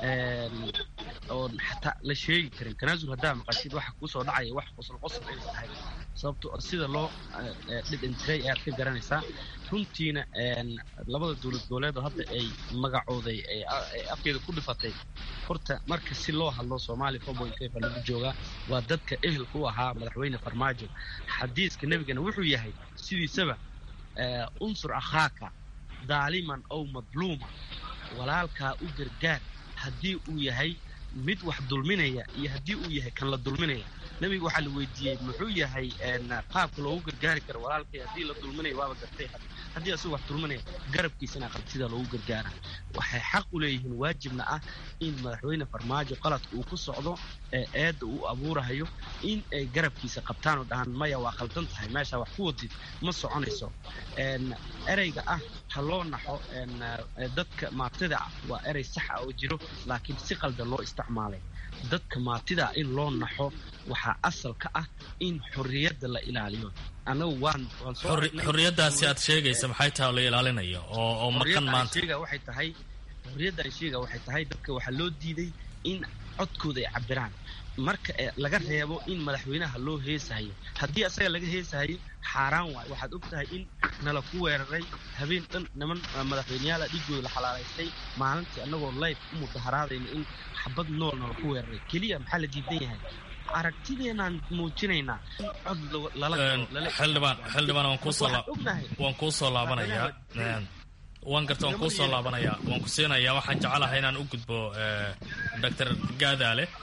oon xataa la sheegi karin tanaasul haddaa maqashid waxa kuusoo dhacaya wax qosol qosol inay tahay sababto sida loo dhidhintiray ayaad ka garanaysaa runtiina labada dowlad goboleedoo hadda ay magacooday ay afkeeda ku dhifatay horta marka si loo hadlo soomaaliya foboinkefa lagu joogaa waa dadka ehelka u ahaa madaxweyne farmaajo xadiiska nebigana wuxuu yahay sidiisaba unsur akhaaka daaliman ow madluuma walaalkaa u gargaar haddii uu yahay mid wax dulminaya iyo haddii uu yahay kan la dulminaya nebiga waxaa la weydiiyey muxuu yahay qaabka loogu gargaari karo walaalkay haddii la dulminayo waaba gartay haddii asagu wax dulminaya garabkiisana qabtida loogu gargaara waxay xaq u leeyihiin waajibna ah in madaxweyne farmaajo qaladka uu ku socdo ee eedda uu abuurahayo in ay garabkiisa qabtaan oo dhahaan maya waa qaldan tahay meeshaa wax ku wadid ma soconayso ereyga ah ha loo naxo dadka maatida ah waa erey sax ah oo jiro laakiin si qaldan loo isticmaalay dadka maatida in loo naxo waxaa asal ka ah in xorriyadda la ilaaliyo anagu waan xorriyaddaasi aad sheegaysa maxay tahay oo la ilaalinayo oo oo maqan maanta waxay tahay xorriyadda ay sheega waxay tahay dadka waxaa loo diiday in codkooda ay cabiraan marka laga reebo in madaxweynaha loo heesahayo haddii asaga laga heesahayo xaaraan waay waxaad og tahay in nala ku weeraray habeen dhan niman madaxweyneyaala dhigooda la xalaalaystay maalintii annagoo life u mudaharaadayna in xabad nool nala ku weeraray keliya maxaa la diidan yahay aragtideenaan muujinaynaa cod xildhibaan xildhibaan waan kuusoo waan kuusoo laabanayaa waan garta waan kuusoo laabanayaa waan ku siinayaa waxaan jecelahay inaan u gudbo doctor gaadaale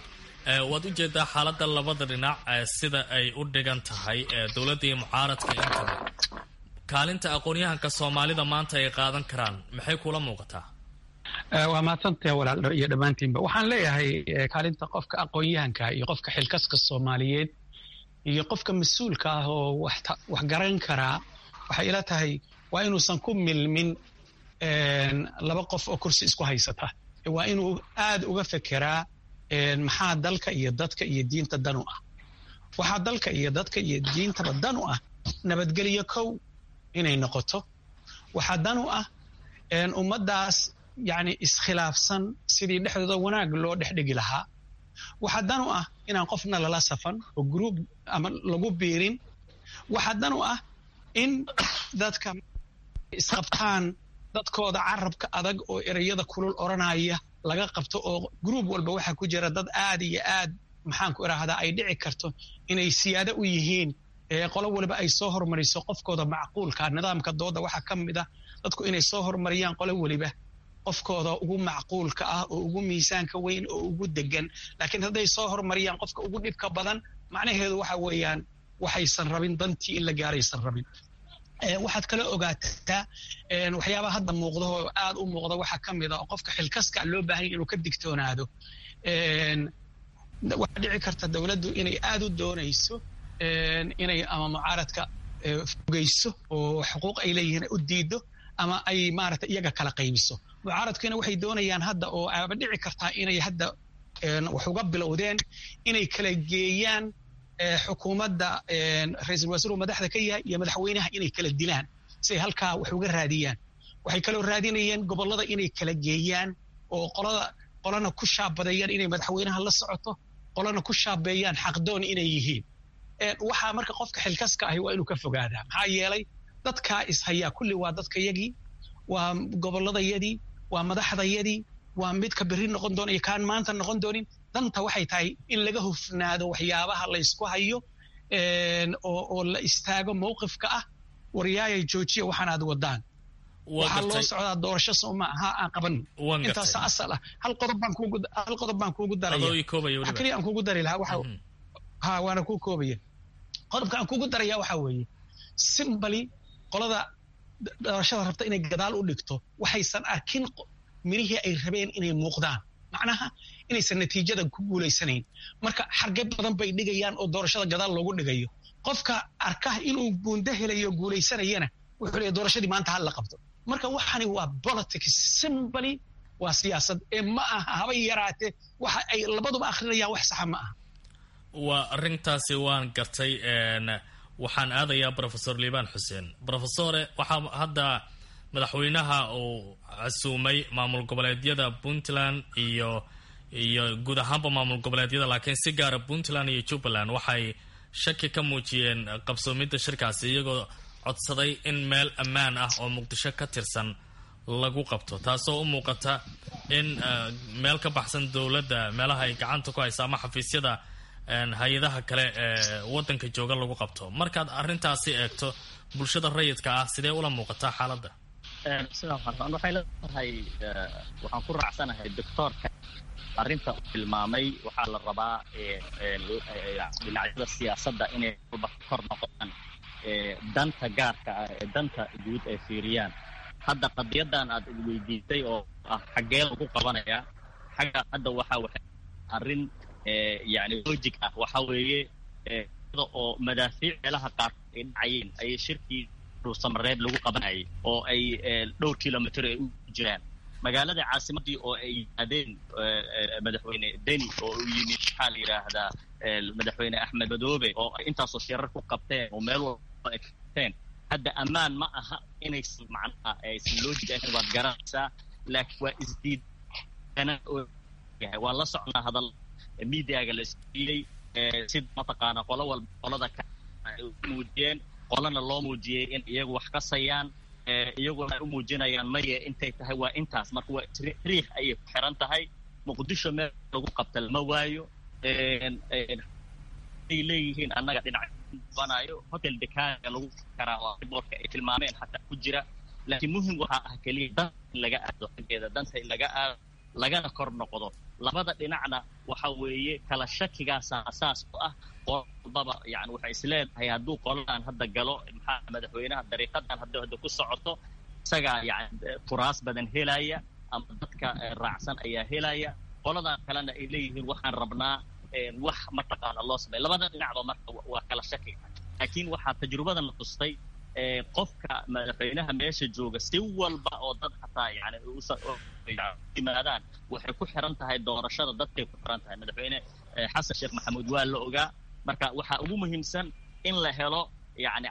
waad u jeedaa xaaladda labada dhinac sida ay u dhigan tahay dowladda iyo mucaaradka intaba kaalinta aqoon-yahanka soomaalida maanta ay qaadan karaan maxay kula muuqataa waa mahadsantaha walaal iyo dhammaantiinba waxaan leeyahay kaalinta qofka aqoon-yahanka iyo qofka xilkaska soomaaliyeed iyo qofka mas-uulka ah oo wax garan karaa waxay ila tahay waa inuusan ku milmin laba qof oo kursi isku haysata waa inuu aad uga fekeraa maxaa dalka iyo dadka iyo diinta dan u ah waxaa dalka iyo dadka iyo diintaba dan u ah nabadgelyo kow inay noqoto waxaa dan u ah ummaddaas yacni iskhilaafsan sidii dhexdooda wanaag loo dhexdhigi lahaa waxaa dan u ah inaan qofna lala safan oo gruub ama lagu biirin waxaa dan u ah in dadka isqabtaan dadkooda carabka adag oo ereyada kulul odranaya laga qabto oo gruub walba waxaa ku jira dad aad iyo aad maxaan ku idhaahdaa ay dhici karto inay siyaado u yihiin qolo waliba ay soo hormariso qofkooda macquulka nidaamka dooda waxaa ka mid ah dadku inay soo hormariyaan qolo weliba qofkooda ugu macquulka ah oo ugu miisaanka weyn oo ugu degan laakiin hadday soo hormariyaan qofka ugu dhibka badan macnaheedu waxa weeyaan waxaysan rabin dantii in la gaaraysan rabin waxaad kala ogaataa waxyaabaha hadda muuqda oo aad u muuqda waxaa ka mid a oo qofka xilkaska loo baahanya inuu ka digtoonaado waxaa dhici karta dowladdu inay aad u doonayso inay ama mucaaradka fogeyso oo xuquuq ay leeyihiin u diido ama ay maaragtay iyaga kala qaybiso mucaaradkiina waxay doonayaan hadda oo aaba dhici kartaa inay hadda wax uga bilowdeen inay kala geeyaan xukuumadda ra-iisul wasiiru madaxda ka yahay iyo madaxweynaha inay kala dilaan si ay halkaa wax uga raadiyaan waxay kaloo raadinayeen gobollada inay kala geeyaan oo qolada qolana ku shaabadeeyaan inay madaxweynaha la socoto qolana ku shaabeeyaan xaqdoon inay yihiin waxaa marka qofka xilkaska ahi waa inuu ka fogaadaa maxaa yeelay dadkaa ishayaa kulli waa dadkayagii waa gobolladayadii waa madaxdayadii waa midka berri noqon doona iyo kaan maanta noqon doonin danta waxay tahay in laga hufnaado waxyaabaha laysku hayo oo la istaago mowqifka ah waryaaya joojiya waxaan aad wadaan waxaa loo socdaa doorasho sooma aha aan qaban intaasa asal ah hal qodob baan kuugu hal qodob baan kuugu daraya waxa keliya aan kuugu dari lahaa waxa ha waana kuu koobaya qodobka aan kuugu daraya waxa weeye simbali qolada doorashada rabta inay gadaal u dhigto waxaysan arkin mirihii ay rabeen inay muuqdaan macnaha inaysan natiijada ku guulaysanayn marka xarge badan bay dhigayaan oo doorashada gadaal loogu dhigayo qofka arka inuu buundo helayo guulaysanayana wuxuu leeyahy doorashadii maanta hal la qabto marka waxani waa politics simbly waa siyaasad ee ma aha haba yaraatee waxa ay labaduba akrinayaan wax saxa ma aha waa arrintaasi waan gartay waxaan aadayaa brofesor liibaan xuseen brofesore waxaa hadda madaxweynaha uu casuumay maamul goboleedyada puntland iyo iyo guud ahaanba maamul goboleedyada laakiin si gaara puntland iyo jubbaland waxay shaki ka muujiyeen qabsoomidda shirkaasi iyagoo codsaday in meel ammaan ah oo muqdisho ka tirsan lagu qabto taasoo u muuqata in meel ka baxsan dowladda meelaha ay gacanta ku haysa ama xafiisyada hay-adaha kale ee waddanka jooga lagu qabto markaad arrintaasi eegto bulshada rayidka ah sidee ula muuqataa xaaladda sidaa farsan waxay leedahay waxaan ku raacsanahay doctoorka arrinta uu tilmaamay waxaa la rabaa dhinacyada siyaasadda inay walba kor noqdaan danta gaarka ah ee danta guud ay fiiriyaan hadda qadiyadan aad weydiisay oo ah xaggee lagu qabanaya xagga hadda waxa waxay arrin yani logic ah waxa weeye oo madaafiic meelaha qaar ay dhacayeen ayay shirkii dhuusamareeb lagu qabanayay oo ay dhowr kilomitr ay u jiraan magaalada caasimadii oo ay yimaadeen madaxweyne deni oo u yimid maxaa la yidhaahdaa madaxweyne axmed madoobe oo ay intaasoo shirar ku qabteen oo meel walba ay qabteen hadda ammaan ma aha inaysan macnaha aysan logic ahayn waad garanaysaa laakiin waa isdiid waa la socnaa hadal mediaga la isdiiyey sida mataqaana qolo walba qolada ka ay u muujiyeen qolana loo muujiyey in iyagu wax kasayaan iyaguna ay u muujinayaan maye intay tahay waa intaas marka waa riix ayay ku xiran tahay muqdisho meel lagu qabta lama waayo ay leeyihiin annaga dhinac banayo hotel dekaaga lagu karaa oo boorka ay tilmaameen xataa ku jira laakiin muhim waxaa ah keliya dan in laga aado xaggeeda danta in laga aado lagana kor noqdo labada dhinacna waxa weeye kala shakigaasa asaas u ah qolbaba yani waxay isleedahay hadduu qoladan hadda galo maxaa madaxweynaha dariiqadan hadda hadda ku socoto isagaa yani kuraas badan helaya ama dadka raacsan ayaa helaya qoladan kalena ay leeyihiin waxaan rabnaa wax mataqaana loo sameeya labada dhinacba marka waa kala shakiga laakiin waxaa tajrubadana tustay qofka madaxweynaha meesha jooga si walba oo dad hataa yani yimaadaan waxay ku xiran tahay doorashada dadkay ku xiran tahay madaxweyne xasan sheekh maxamuud waa la ogaa marka waxaa ugu muhiimsan in la helo yani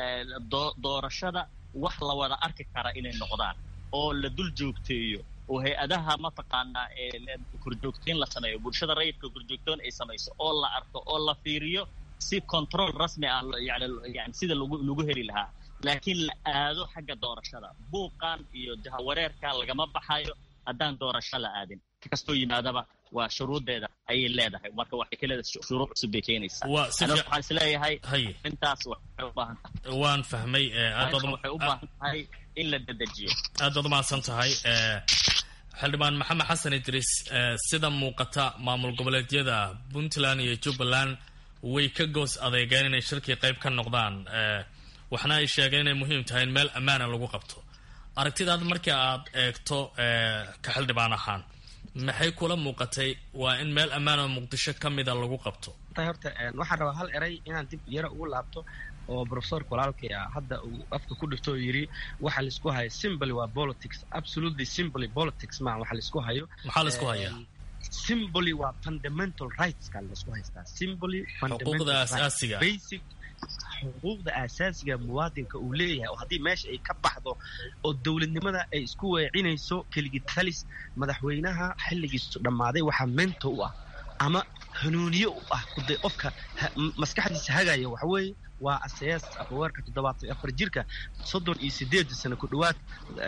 doorashada wax la wada arki kara inay noqdaan oo la dul joogteeyo oo hay-adaha mataqaanaa korjoogteyn la sameeyo bulshada rayidka korjoogtoon ay samayso oo la arko oo la fiiriyo si control rasmi ah yani yani sida lagu lagu heli lahaa laakiin la aado xagga doorashada buuqan iyo jahawareerka lagama baxayo haddaan doorasho la aadin kastoo yimaadaba waa shuruuddeeda ayay leedahay marka waxay ka leedahay shuruud cusub bay keenaysaa waxaan isleeyahay intaas waxay u baahan tahay waan fahmay waxay u baahan tahay in la dedejiyo aad baad umahadsan tahay xildhibaan maxamed xasan idriis sida muuqata maamul goboleedyada puntland iyo jubbaland way ka goos adeegeen inay shirkii qayb ka noqdaan waxna ay sheegeen inay muhiim tahay in meel ammaana lagu qabto aragtidaad markii aad eegto ka xildhibaan ahaan maxay kula muuqatay waa in meel ammaan oo muqdisho ka mida lagu qabto horta waxaan rabaa hal eray inaan dib yara ugu laabto oo profesorka walaalkay ah hadda uu afka ku dhifto oo yidhi waxa laisku hayo simbly waa politics absolutely simbly politics maa waxa laisku hayo maxaa laisku hayaa simbly waa fundamental rightska laisku haystaa simbly xuquuqda asaasiga basic xuquuqda asaasiga muwaadinka uu leeyahay oo haddii meesha ay ka baxdo oo dowladnimada ay isku weecinayso keligii talis madaxweynaha xilligiisu dhammaaday waxaa mento u ah ama hanuuniye u ah kuday qofka maskaxdiisa hagaya waxa weeye waa asayaas afhaweerka toddobaatan afar jirka soddon iyo sideed sano ku dhowaad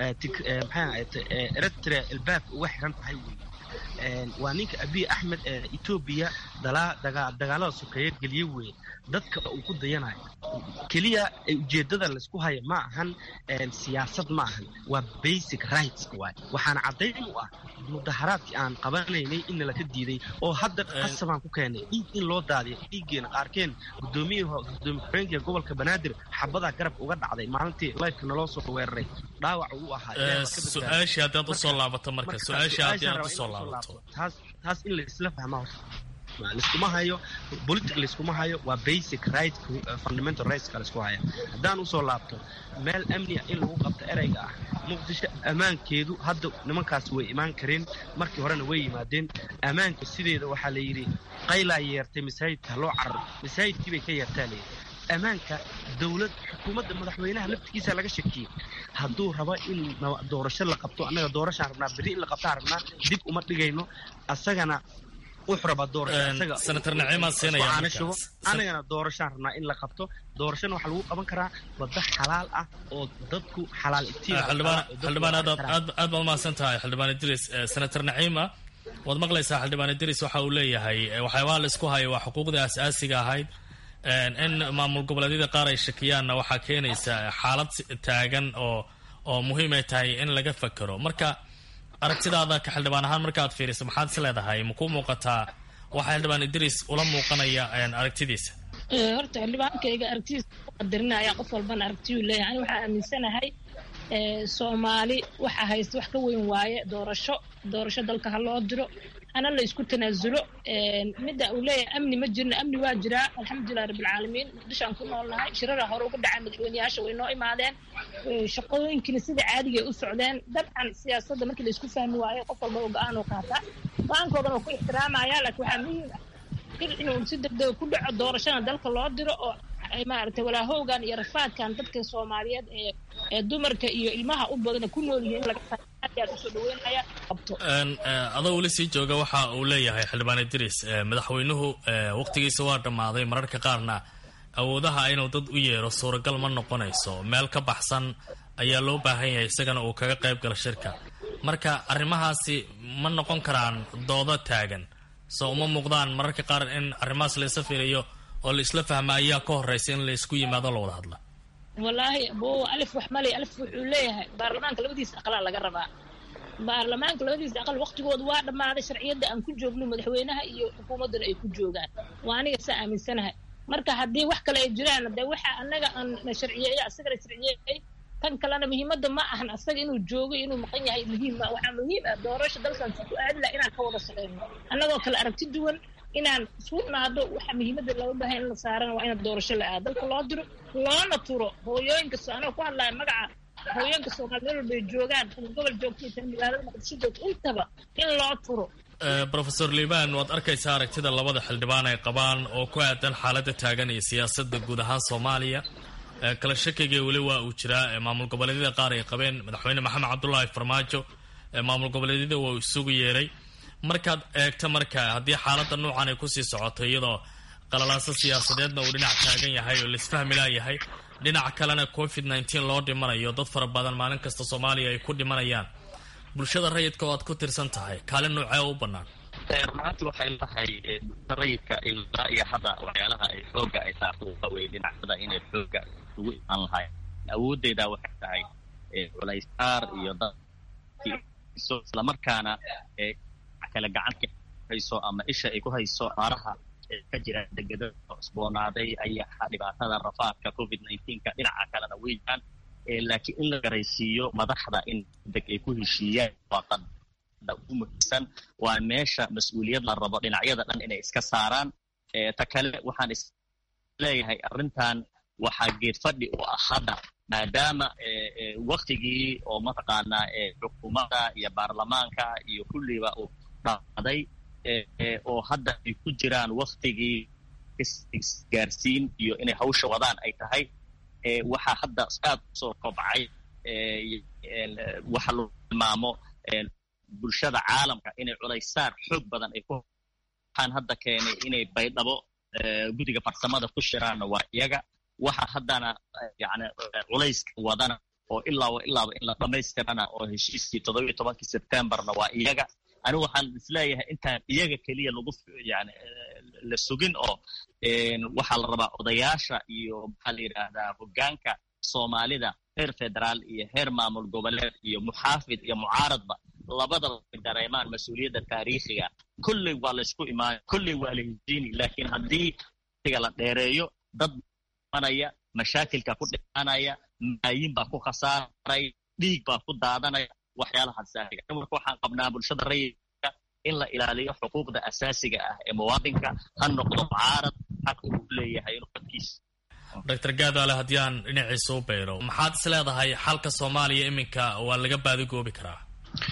maxaa eritrea albaabka uga xiran tahay wey waa ninka abiy axmed ee etoobiya dagaalada sokeeye geliye weeye dadka uu ku dayanayo keliya ujeeddada laysku haya ma ahan siyaasad ma ahan waa basic rights waay waxaana caddayn u ah mudaharaadkii aan qabanaynay in nalaka diiday oo hadda qasabaan ku keenay dhiig in loo daadiyo dhiiggeena qaarkeen guddoomiyaha gudoomiye ku-xigeenka gobolka banaadir xabadaa garab uga dhacday maalintii lifeka naloo soo weeraray dhaawac uu ahaa su-aashii haddaad usoo laabato marka su-aashii haddaad usoo laabato taas taas in laisla fahmaa laiskuma hayo politic laiskuma hayo waa basic right fundamental rightska laisku haya haddaan usoo laabto meel amniga in lagu qabto ereyga ah muqdisho ammaankeedu hadda nimankaas way imaan kareen markii horena way yimaadeen ammaanka sideeda waxaa la yidhi qaylaa yeertay masaajidka loo cararo masaajidkii bay ka yeertaa layidhi ammaanka dowlad xukuumadda madaxweynaha laftigiisa laga shakiyey hadduu rabo in doorasho la qabto annaga doorashaan rabnaa berri in la qabtaan rabnaa dib uma dhigayno asagana wuxuu rabaa senator naciimaa siinaya anagana doorashaan rabnaa in la qabto doorashana waxaa lagu qaban karaa waddo xalaal ah oo dadku xalaal xildhibaan aad baad umahadsan tahay xildhibaan idris senator naciima waad maqlaysaa xildhibaan idris waxa uu leeyahay waxyaabaha laisku hayo waa xuquuqdii asaasiga ahayd in maamul goboleedyada qaar ay shakiyaanna waxaa keenaysa xaalad taagan oo oo muhiim ay tahay in laga fakero marka aragtidaada ka xildhibaan ahaan markaad fiiriso maxaad is leedahay ma ku muuqataa waxaa xildhibaan idris ula muuqanaya aragtidiisa horta xildhibaankayga aragtidiisa qadarinaya qof walbana aragtiyuu leeyahay ani waxaa aaminsanahay soomaali waxa haysta wax ka weyn waaye doorasho doorasho dalka ha loo diro hana la isku tanaasulo midda uu leeyahay amni ma jirno amni waa jiraa alxamdulilah rabbilcaalamiin muqdishoaan ku noolnahay shirara hore uga dhacay madaxweyneyaasha way noo imaadeen shaqooyinkina sida caadigay u socdeen dabcan siyaasadda markii la isku fahmi waayo qof walba oo go-aan oo qaataa go-aankoodan oo ku ixtiraamaya laakiin waxaa muhiim ah inuu si degdega ku dhaco doorashana dalka loo diro oo maaragtay walaahowgan iyo rafaadkan dadka soomaaliyeed ee ee dumarka iyo ilmaha u badana ku nool yihiin laga aad usoo dhaweynaya qabto adoo weli sii jooga waxa uu leeyahay xildhibaan idris madaxweynuhu waqtigiisa waa dhammaaday mararka qaarna awoodaha inuu dad u yeero suuragal ma noqonayso meel ka baxsan ayaa loo baahan yahay isagana uu kaga qayb galo shirka marka arrimahaasi ma noqon karaan doodo taagan soo uma muuqdaan mararka qaar in arrimahaas laisa fiiriyo oo la isla fahma ayaa ka horeysa in la isku yimaado la wada hadla wallaahi bo alif wax malay alif wuxuu leeyahay baarlamaanka labadiisa aqlaa laga rabaa baarlamaanka labadiisa aqal waqtigooda waa dhammaaday sharciyadda aan ku joogno madaxweynaha iyo xukuumaddana ay ku joogaan waa aniga saa aaminsanahay marka haddii wax kale ay jiraan de waxa anaga aan na sharciyeeyo asagana sharciyeeyay tan kalena muhiimadda ma ahan asaga inuu joogo inuu maqan yahay muhiim ma waxaa muhiim ah doorasha dalkan si ku aadi laha inaan ka wada shaqeyno annagoo kale aragti duwan inaan isku naado waxa muhiimadda looga baahay in la saarana waa inaan doorasho la aado dalka loo diro loona turo hooyooyinka anoo ku hadlaya magaca hooyooyinka soomaaliya meel walbay joogaan tan gobol joogtay tan magaalada muqdisho joogto intaba in loo turo rofeor liban waad arkaysaa aragtida labada xildhibaan ay qabaan oo ku aadan xaaladda taagan iyo siyaasadda guud ahaan soomaaliya kala shakiga weli waa uu jiraa maamul goboleedyada qaar ay qabeen madaxweyne maxamed cabdulaahi farmaajo maamul goboleedyada waa uu isugu yeeray markaad eegto marka haddii xaaladda noocan ay kusii socoto iyadoo qalalaaso siyaasadeedna uu dhinac taagan yahay oo laisfahmi laayahay dhinac kalena covid nneteen loo dhimanayo dad fara badan maalin kasta soomaaliya ay ku dhimanayaan bulshada rayidka oo aad ku tirsan tahay kaalin noocee u bannaan runaanti waxay lahay rayidka ilaa iyo hadda waxyaalaha ay xooga ay saarto waxa weye dhinacyada inay xooga ugu imaan lahay awooddeeda waxay tahay culaysaar iyo dadkiiso islamarkaana kale gacanta hayso ama isha ay ku hayso aaraha ka jira degeda cusboonaaday ayaha dhibaatada rafaadka covid nineteenka dhinaca kalena weeyaan laakiin in la garaysiiyo madaxda in deg ay ku heshiiyaan waaqan ugu muhiimsan waa meesha mas-uuliyad la rabo dhinacyada dhan inay iska saaraan ta kale waxaan is leeyahay arrintan waxaa geed fadhi u ah hadda maadaama waktigii oo mataqaanaa xukuumadda iyo baarlamaanka iyo kulliba uu dhaaday oo hadda ay ku jiraan waktigii isgaarsiin iyo inay hawsha wadaan ay tahay waxaa hadda aad usoo kobcay waxa lagu tilmaamo bulshada caalamka inay culaysaar xoog badan ay ku waxaan hadda keenay inay baydhabo guddiga farsamada ku shiraanna waa iyaga waxa haddana yani culayska wadana oo ilaaba ilaaba in la dhammaystirana oo heshiiskii toddobiyo tobankii sebtembarna waa iyaga anigu waxaan isleeyahay intaan iyaga keliya lagu yani la sugin oo waxaa la rabaa odayaasha iyo maxaa la yidhaahdaa hoggaanka soomaalida heer federaal iyo heer maamul goboleed iyo muxaafid iyo mucaaradba labadaba ay dareemaan mas-uuliyadda taariikhiga kolley waa laysku imaanay kolley waa la heshiini laakiin haddii iga la dheereeyo dad manaya mashaakilka ku dhimanaya malaayiin baa ku khasaaray dhiig baa ku daadanaya waxyaalahaas saariga marka waxaan qabnaa bulshada rayidka in la ilaaliyo xuquuqda asaasiga ah ee muwaadinka ha noqdo mucaarad xaq uu leeyahay inuu dadkiisa doctor gaadaale haddii aan dhinaciisa u bayro maxaad is leedahay xalka soomaaliya iminka waa laga baadigoobi karaa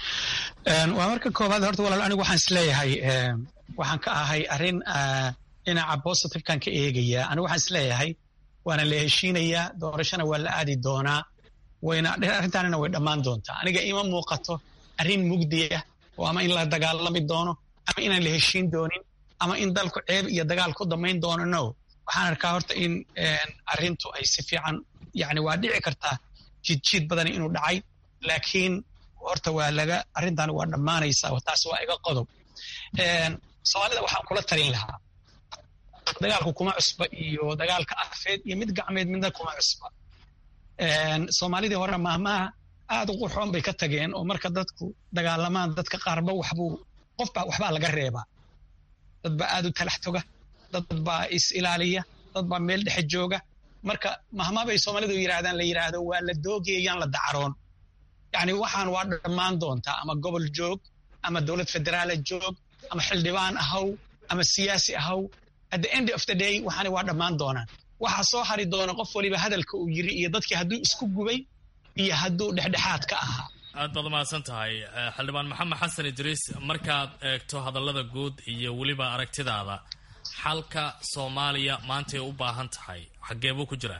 waa marka koowaad horta walaal anigu waxaan is leeyahay waxaan ka ahay arrin dhinaca positive-kan ka eegaya anigu waxaan is leeyahay waana la heshiinayaa doorashona waa la aadi doonaa wayna arrintaanina way dhammaan doontaa aniga ima muuqato arrin mugdiya oo ama in la dagaalami doono ama inaan la heshiin doonin ama in dalku ceeb iyo dagaal ku damayn doono no waxaan arkaa horta in arrintu ay si fiican yani waa dhici kartaa jidjiid badani inuu dhacay laakiin horta waa laga arrintan waa dhammaanaysaa taas waa iga qodob soomaalida waxaan kula talin lahaa dagaalku kuma cusba iyo dagaalka afeed iyo mid gacmeed midna kuma cusba soomaalidii hore maahmaha aad u qurxoon bay ka tageen oo marka dadku dagaalamaan dadka qaarba waxbuu qofba waxbaa laga reebaa dad baa aad u talax toga dad baa is ilaaliya dad baa meel dhexe jooga marka mahmaa bay soomaalidu yidhahdaan la yidhaahdo waa la doogayayaan la dacaroon yacni waxaan waa dhammaan doontaa ama gobol joog ama dowlad federaala joog ama xildhibaan ahaw ama siyaasi ahaw at the end of the day waxaani waa dhammaan doonaan waxaa soo hari doona qof waliba hadalka uu yiri iyo dadkii hadduu isku gubay iyo hadduu dhexdhexaad ka ahaa aad baad umahadsan tahay xildhibaan maxamed xasan idriis markaad eegto hadallada guud iyo weliba aragtidaada xalka soomaaliya maantay u baahan tahay xaggee buu ku jiraa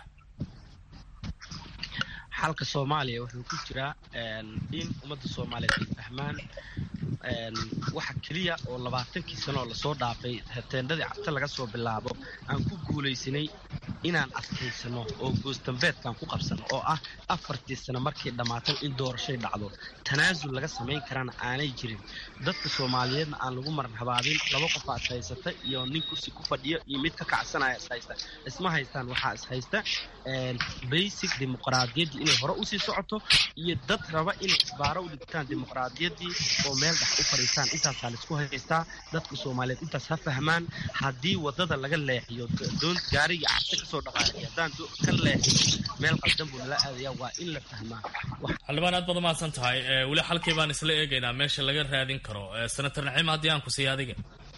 xalka soomaaliya wuxuu ku jiraa in ummadda soomaaliyeed ay fahmaan waxa keliya oo labaatankii sano oo lasoo dhaafay teendhadii cabta laga soo bilaabo aan ku guulaysanay inaan adkaysano oo goostambeedkaan ku qabsano oo ah afartii sano markii dhammaatay in doorashay dhacdo tanaasul laga samayn karana aanay jirin dadka soomaaliyeedna aan lagu maran habaabin laba qof aa is haysata iyo nin kursi ku fadhiyo iyo mid ka kacsanaya is haysta isma haystaan waxaa is haysta basic dimuqraadiyaddii inay hore usii socoto iyo dad raba inay isbaaro u dhigtaan dimuqraadiyaddii oo meel dhex u fadhiistaan intaasaa laisku haystaa dadka soomaaliyeed intaas ha fahmaan haddii wadada laga leexiyo doon gaariga carte kasoo dhaqaaqay haddaan ka leexiyo meel qaldan buu nala aadaya waa in la fahmaa xildhibaan aad baad umahadsan tahay weli xalkii baan isla eegaynaa meesha laga raadin karo senator naciim haddii aan ku siiya adiga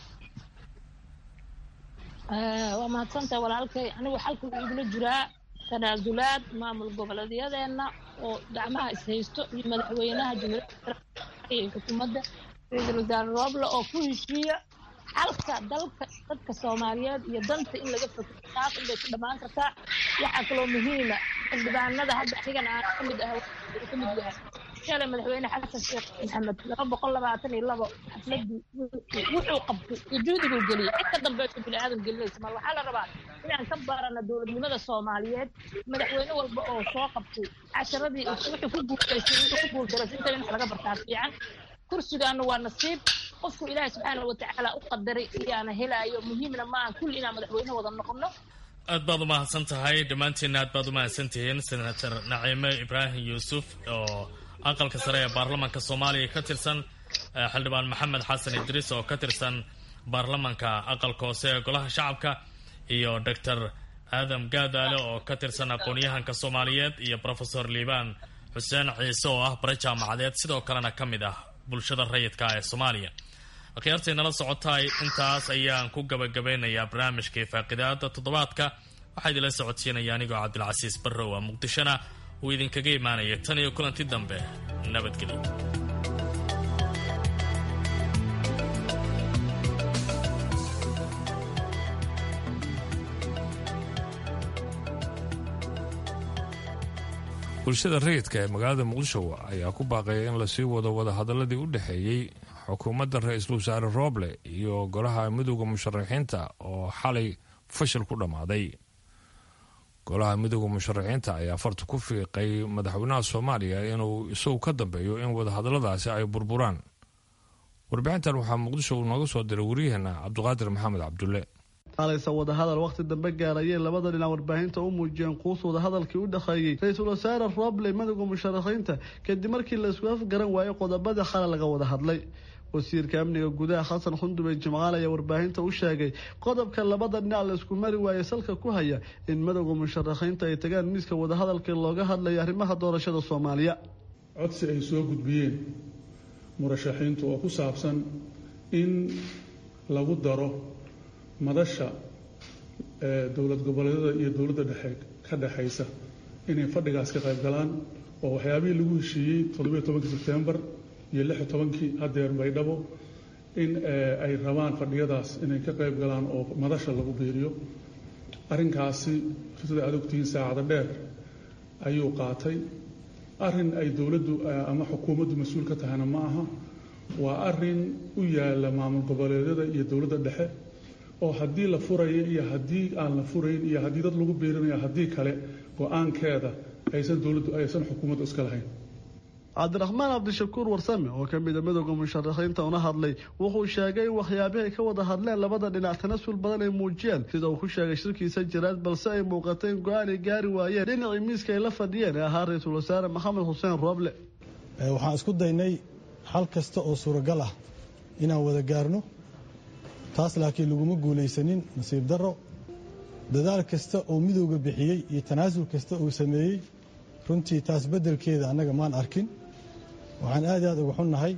waa mahadsantahay walaalkay anigu xalka wuxuu igula jiraa tanaasulaad maamul goboleedyadeenna oo gacmaha ishaysto iyo madaxweynaha jumhuuriyadda iyo xukuumadda ra-iisul wasaare rooble oo ku heshiiya xalka dalka dadka soomaaliyeed iyo danta in laga fakero taas unbay ku dhammaan kartaa waxaa kaloo muhiima xildhibaanada hadda anigan aan ka mid ah ka mid yahay shalay madaxweyne xasan sheekh maxamed laba boqol labaatan iyo labo xafladii wuxuu qabtay iyo juhdiguu geliyey cid ka dambayso bini aadam gelinaysa mal waxaa la rabaa inaan ka baarana dowladnimada soomaaliyeed madaxweyne walba oo soo qabtay casharadii wuxuu ku guulaystay wuxuu ku guuldaray inta in wax laga bartaa fiican kursigaana waa nasiib qofku ilaahay subxaana watacaala u qadaray iyaana helaayo muhiimna maaha kulli inaan madaxweyne wada noqono aad baad umahadsan tahay dhammaantiinna aad baad umahadsan tihiin senator naciime ibraahim yuusuf oo aqalka sare ee baarlamaanka soomaaliya ka tirsan xildhibaan maxamed xasan idriis oo ka tirsan baarlamanka aqalka hoose ee golaha shacabka iyo doctor aadam gaadaale oo ka tirsan aqoon-yahanka soomaaliyeed iyo profesor liibaan xuseen ciise oo ah bare jaamacadeed sidoo kalena ka mid ah bulshada rayidka ee soomaaliya akhyaartay nala socotaay intaas ayaan ku gabagabeynayaa barnaamijkai faaqidaada toddobaadka waxaa idinla socodsiinaya anigoo cabdilcasiis barrow a muqdishona uu idinkaga imaanaya tan iyo kulanti dambe nabadgelyo bulshada rayidka ee magaalada muqdisho ayaa ku baaqaya in lasii wado wadahadaladii u dhexeeyey xukuumadda ra-iisul wasaare rooble iyo golaha midooda musharaxiinta oo xalay fashil ku dhammaaday golaha midooda musharaxiinta ayaa farta ku fiiqay madaxweynaha soomaaliya inuu isagu ka dambeeyo in wadahadaladaasi ay burburaan warbixintan waxaa muqdisho uu nooga soo diray waryaheena cabdiqaadir maxamed cabdulle alaysa wadahadal wakhti dambe gaarayay labada dhinac warbaahinta u muujiyeen quus wadahadalkii u dhexeeyey ra-iisul wasaare roble madowga musharaxiinta kadib markii la isku afgaran waayey qodobadii xale laga wada hadlay wasiirka amniga gudaha xasan xundube jimcaal ayaa warbaahinta u sheegay qodobka labada dhinac la isku mari waayey salka ku haya in madowga musharaxiinta ay tagaan miiska wadahadalkii looga hadlaya arrimaha doorashada soomaaliya codsi ay soo gudbiyeen murashaxiintu oo ku saabsan in lagu daro madasha dowlad goboleedyada iyo dowladda dhexe ka dhexaysa inay fadhigaas ka qayb galaan oo waxyaabihii lagu heshiiyey toddobiyo tobankii sebtembar iyo lix iyo tobankii haddeer baydhabo in ay rabaan fadhiyadaas inay ka qayb galaan oo madasha lagu biiriyo arrinkaasi sida aad ogtihiin saacado dheer ayuu qaatay arrin ay dowladdu ama xukuumaddu mas-uul ka tahayna ma aha waa arrin u yaala maamul goboleedyada iyo dowladda dhexe oo haddii la furayo iyo haddii aan la furayn iyo haddii dad lagu biirinayo haddii kale go-aankeeda aysan dowladdu aysan xukuumaddu iska lahayn cabdiraxmaan cabdishakuur warsame oo ka mida midooda musharaxiinta una hadlay wuxuu sheegay in waxyaabihii ay ka wada hadleen labada dhinac tanasul badan ay muujiyeen sida uu ku sheegay shirkiisa jiraad balse ay muuqatay in go-aan ay gaari waayeen dhinacii miiska ay la fadhiyeen ee ahaa ra-iisul wasaare maxamed xuseen rooble waxaan isku daynay xal kasta oo suuragal ah inaan wada gaarno taas laakiin laguma guulaysanin nasiib darro dadaal kasta oo midowga bixiyey iyo tanaasul kasta uu sameeyey runtii taas beddelkeeda annaga maan arkin waxaan aad iyo aad uga xunnahay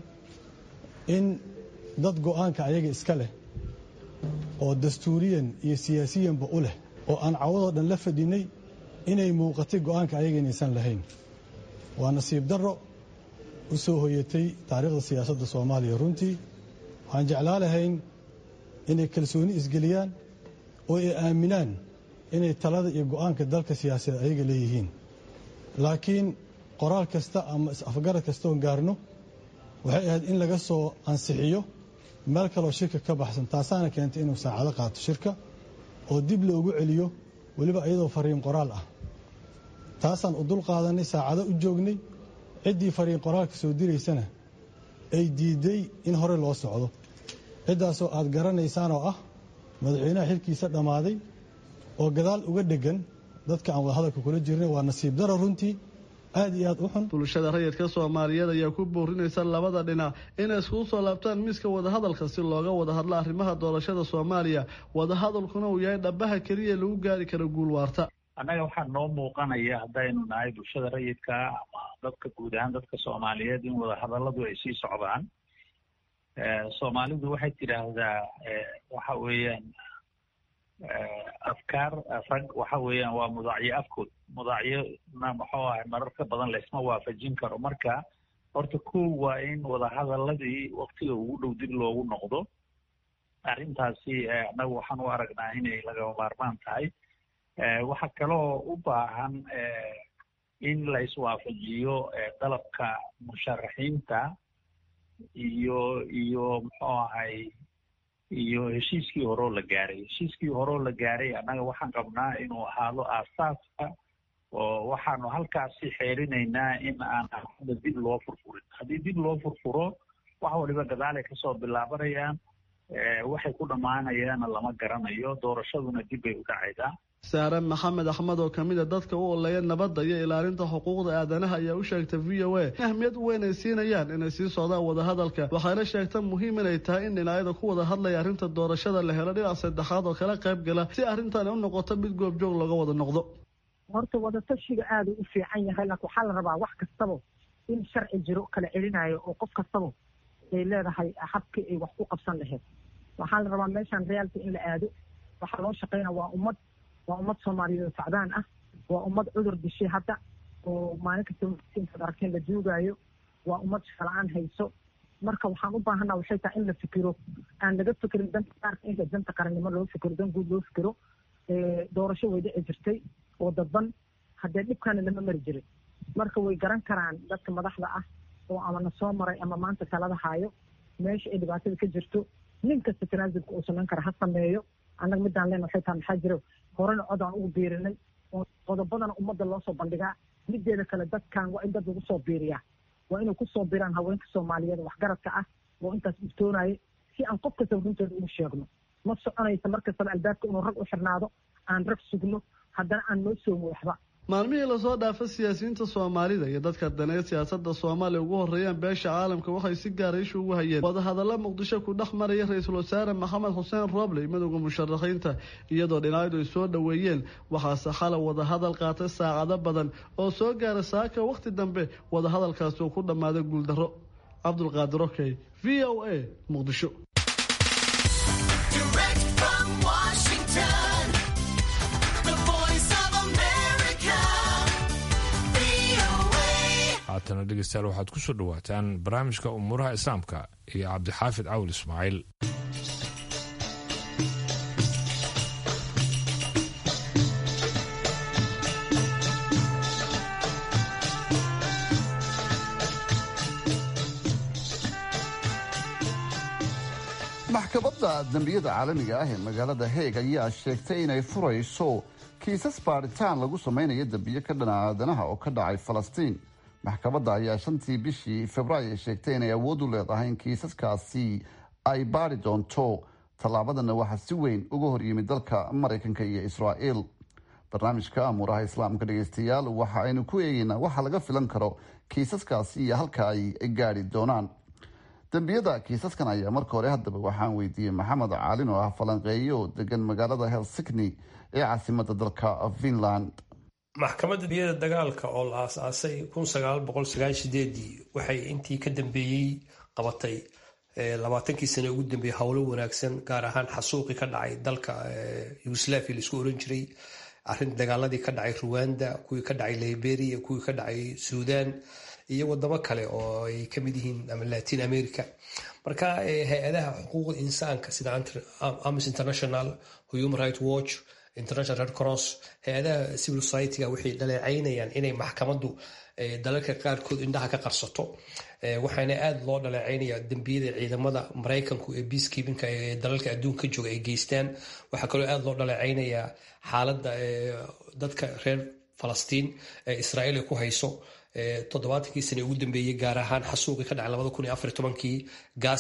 in dad go'aanka ayaga iska leh oo dastuuriyan iyo siyaasiyanba u leh oo aan cawadoo dhan la fadhinay inay muuqatay go'aanka ayaga inaysan lahayn waa nasiib darro u soo hoyatay taariikhda siyaasadda soomaaliya runtii waxaan jeclaa lahayn inay kalsooni isgeliyaan oo ay aaminaan inay talada iyo go'aanka dalka siyaasadeed ayaga leeyihiin laakiin qoraal kasta ama is-afgarad kastoon gaarno waxay ahayd in laga soo ansixiyo meel kaloo shirka ka baxsan taasaana keentay inuu saacado qaato shirka oo dib loogu celiyo weliba iyadoo fariin qoraal ah taasaan u dul qaadanay saacado u joognay ciddii fariin qoraalka soo diraysana ay diiday in hore loo socdo ciddaasoo aad garanaysaan oo ah madaxweynaha xilkiisa dhammaaday oo gadaal uga dheggan dadka aan wadahadalka kula jirnay waa nasiib daro runtii aada iyo aada u xun bulshada rayidka soomaaliyeed ayaa ku boorinaysa labada dhinac inay iskugu soo laabtaan miiska wadahadalka si looga wada hadlo arrimaha doorashada soomaaliya wadahadalkuna uu yahay dhabaha keliya lagu gaari karo guul waarta annaga waxaa noo muuqanaya haddaynu nahay bulshada rayidka ama dadka guud ahaan dadka soomaaliyeed in wadahadalladu ay sii socdaan soomaalidu waxay tidhaahdaa waxa weeyaan afkaar rag waxa weeyaan waa mudaacyo afkood mudaacyona muxuu ahay mararka badan laysma waafajin karo marka horta kow waa in wadahadaladii waktiga ugu dhow dib loogu noqdo arrintaasi annagu waxaan u aragnaa inay lagama maarmaan tahay waxaa kaloo u baahan in la iswaafajiyo dalabka musharaxiinta iyo iyo muxuu ahay iyo heshiiskii horeo la gaaray heshiiskii horeo la gaaray annaga waxaan qabnaa inuu ahaado aasaaska oo waxaanu halkaasi xeerinaynaa in aan hadda dib loo furfurin haddii dib loo furfuro wax waliba gadaalay kasoo bilaabanayaan waxay ku dhammaanayaana lama garanayo doorashaduna dib bay u dhacaydaa saare maxamed axmed oo kamid a dadka u oleeya nabadda iyo ilaalinta xuquuqda aadanaha ayaa u sheegtay v o a in ahmiyad weyn ay siinayaan inay sii socdaan wadahadalka waxayna sheegta muhiim inay tahay in dhinacyada ku wada hadlaya arrinta doorashada la helo dhinac saddexaad oo kala qayb gala si arrintan u noqoto mid goobjoog looga wada noqdo horta wadatashiga aada u fiican yahay laakiin waxaa la rabaa wax kastaba in sharci jiro kala celinayo oo qof kastaba ay leedahay habkii ay wax ku qabsan lahayd waxaa la rabaa meeshan reality in la aado waxaa loo shaqeynaa waa ummad waa ummad soomaaliyeed oo sacdaan ah waa ummad cudur dishay hadda oo maalin kasta intaad arkeen la duugaayo waa ummad shaqala-aan hayso marka waxaan u baahanaa waxay tahay in la fikiro aan laga fikirin danta qaarka inta danta qarannimo loo fikiro dan guud loo fikiro doorasho way dhici jirtay oo dadban haddee dhibkaana lama mari jirin marka way garan karaan dadka madaxda ah oo ama na soo maray ama maanta talada haayo meesha ay dhibaatada ka jirto nin kasta tanaasulka uu samayn kara ha sameeyo annaga midaan leen waxay tahay maxaa jiro horena cod aan ugu biirinay oo qodobadana ummadda loo soo bandhigaa mideeda kale dadkan waa in dad lagu soo biiriyaa waa inay kusoo biiraan haweenka soomaaliyeed waxgaradka ah oo intaas iftoonaya si aan qof kastaba runtooda ugu sheegno ma soconaysa mar kastaba albaabka inuu rag u xirnaado aan rag sugno haddana aan noo soomo waxba maalmihii lasoo dhaafa siyaasiyiinta soomaalida iyo dadka daneed siyaasada soomaaliya ugu horeeyaan beesha caalamka waxay si gaara isha ugu hayeen wadahadalla muqdisho ku dhex maraya ra-iisul wasaare maxamed xuseen robley madowda musharaxiinta iyadoo dhinacyadu ay soo dhoweeyeen waxaase xalay wadahadal qaatay saacado badan oo soo gaara saaka wakhti dambe wadahadalkaasi uu ku dhammaaday guuldarro cabdulqaadir okey v o a muqdisho haatana dhegeystayaal waxaad ku soo dhowaataan barnaamijka umuuraha islaamka iyo cabdixaafid cawil ismaaciil maxkamadda dembiyada caalamiga ah ee magaalada heeg ayaa sheegtay inay furayso kiisas baadhitaan lagu samaynayo dembiyo ka dhana aadanaha oo ka dhacay falastiin maxkamadda ayaa shantii bishii februaayo sheegtay inay awood u leedahay in kiisaskaasi ay baadhi doonto tallaabadana waxaa si weyn uga horyimid dalka maraykanka iyo israa'el barnaamijka amuuraha islaamka dhegeystayaal waxa aynu ku eegeynaa waxa laga filan karo kiisaskaasi iyo halka ay gaadhi doonaan dembiyada kiisaskan ayaa marka hore haddaba waxaan weydiiyey maxamed caalin oo ah falanqeeye oo degan magaalada helsikni ee caasimada dalka finland maxkamadda dembiyada dagaalka oo la aasaasay kun sagaal boqol sagaal sideedii waxay intii ka dambeeyey qabatay labaatankii sane ugu dambeeyey howlo wanaagsan gaar ahaan xasuuqii ka dhacay dalka yugoslaviya laisku oran jiray arin dagaaladii ka dhacay ruwanda kuwii ka dhacay liberia kuwii ka dhacay suudan iyo wadamo kale oo ay kamid yihiin ama latin america marka hay-adaha xuquuqda insaanka sida amis international human right watch international red cross hay-adaha civil society-ga waxay dhaleecaynayaan inay maxkamaddu dalalka qaarkood indhaha ka qarsato waxaana aada loo dhaleecaynaya dembiyada ciidamada maraykanku ee peacekeepinka ee dalalka adduunka jooga ay geystaan waxaa kaloo aada loo dhaleecaynayaa xaaladda dadka reer falastiin ee israa'iil ay ku hayso toddobaatankii sane ugu dambeeyey gaar ahaan xasuuqii ka dhacay labada kun iyo afar tobankii gaza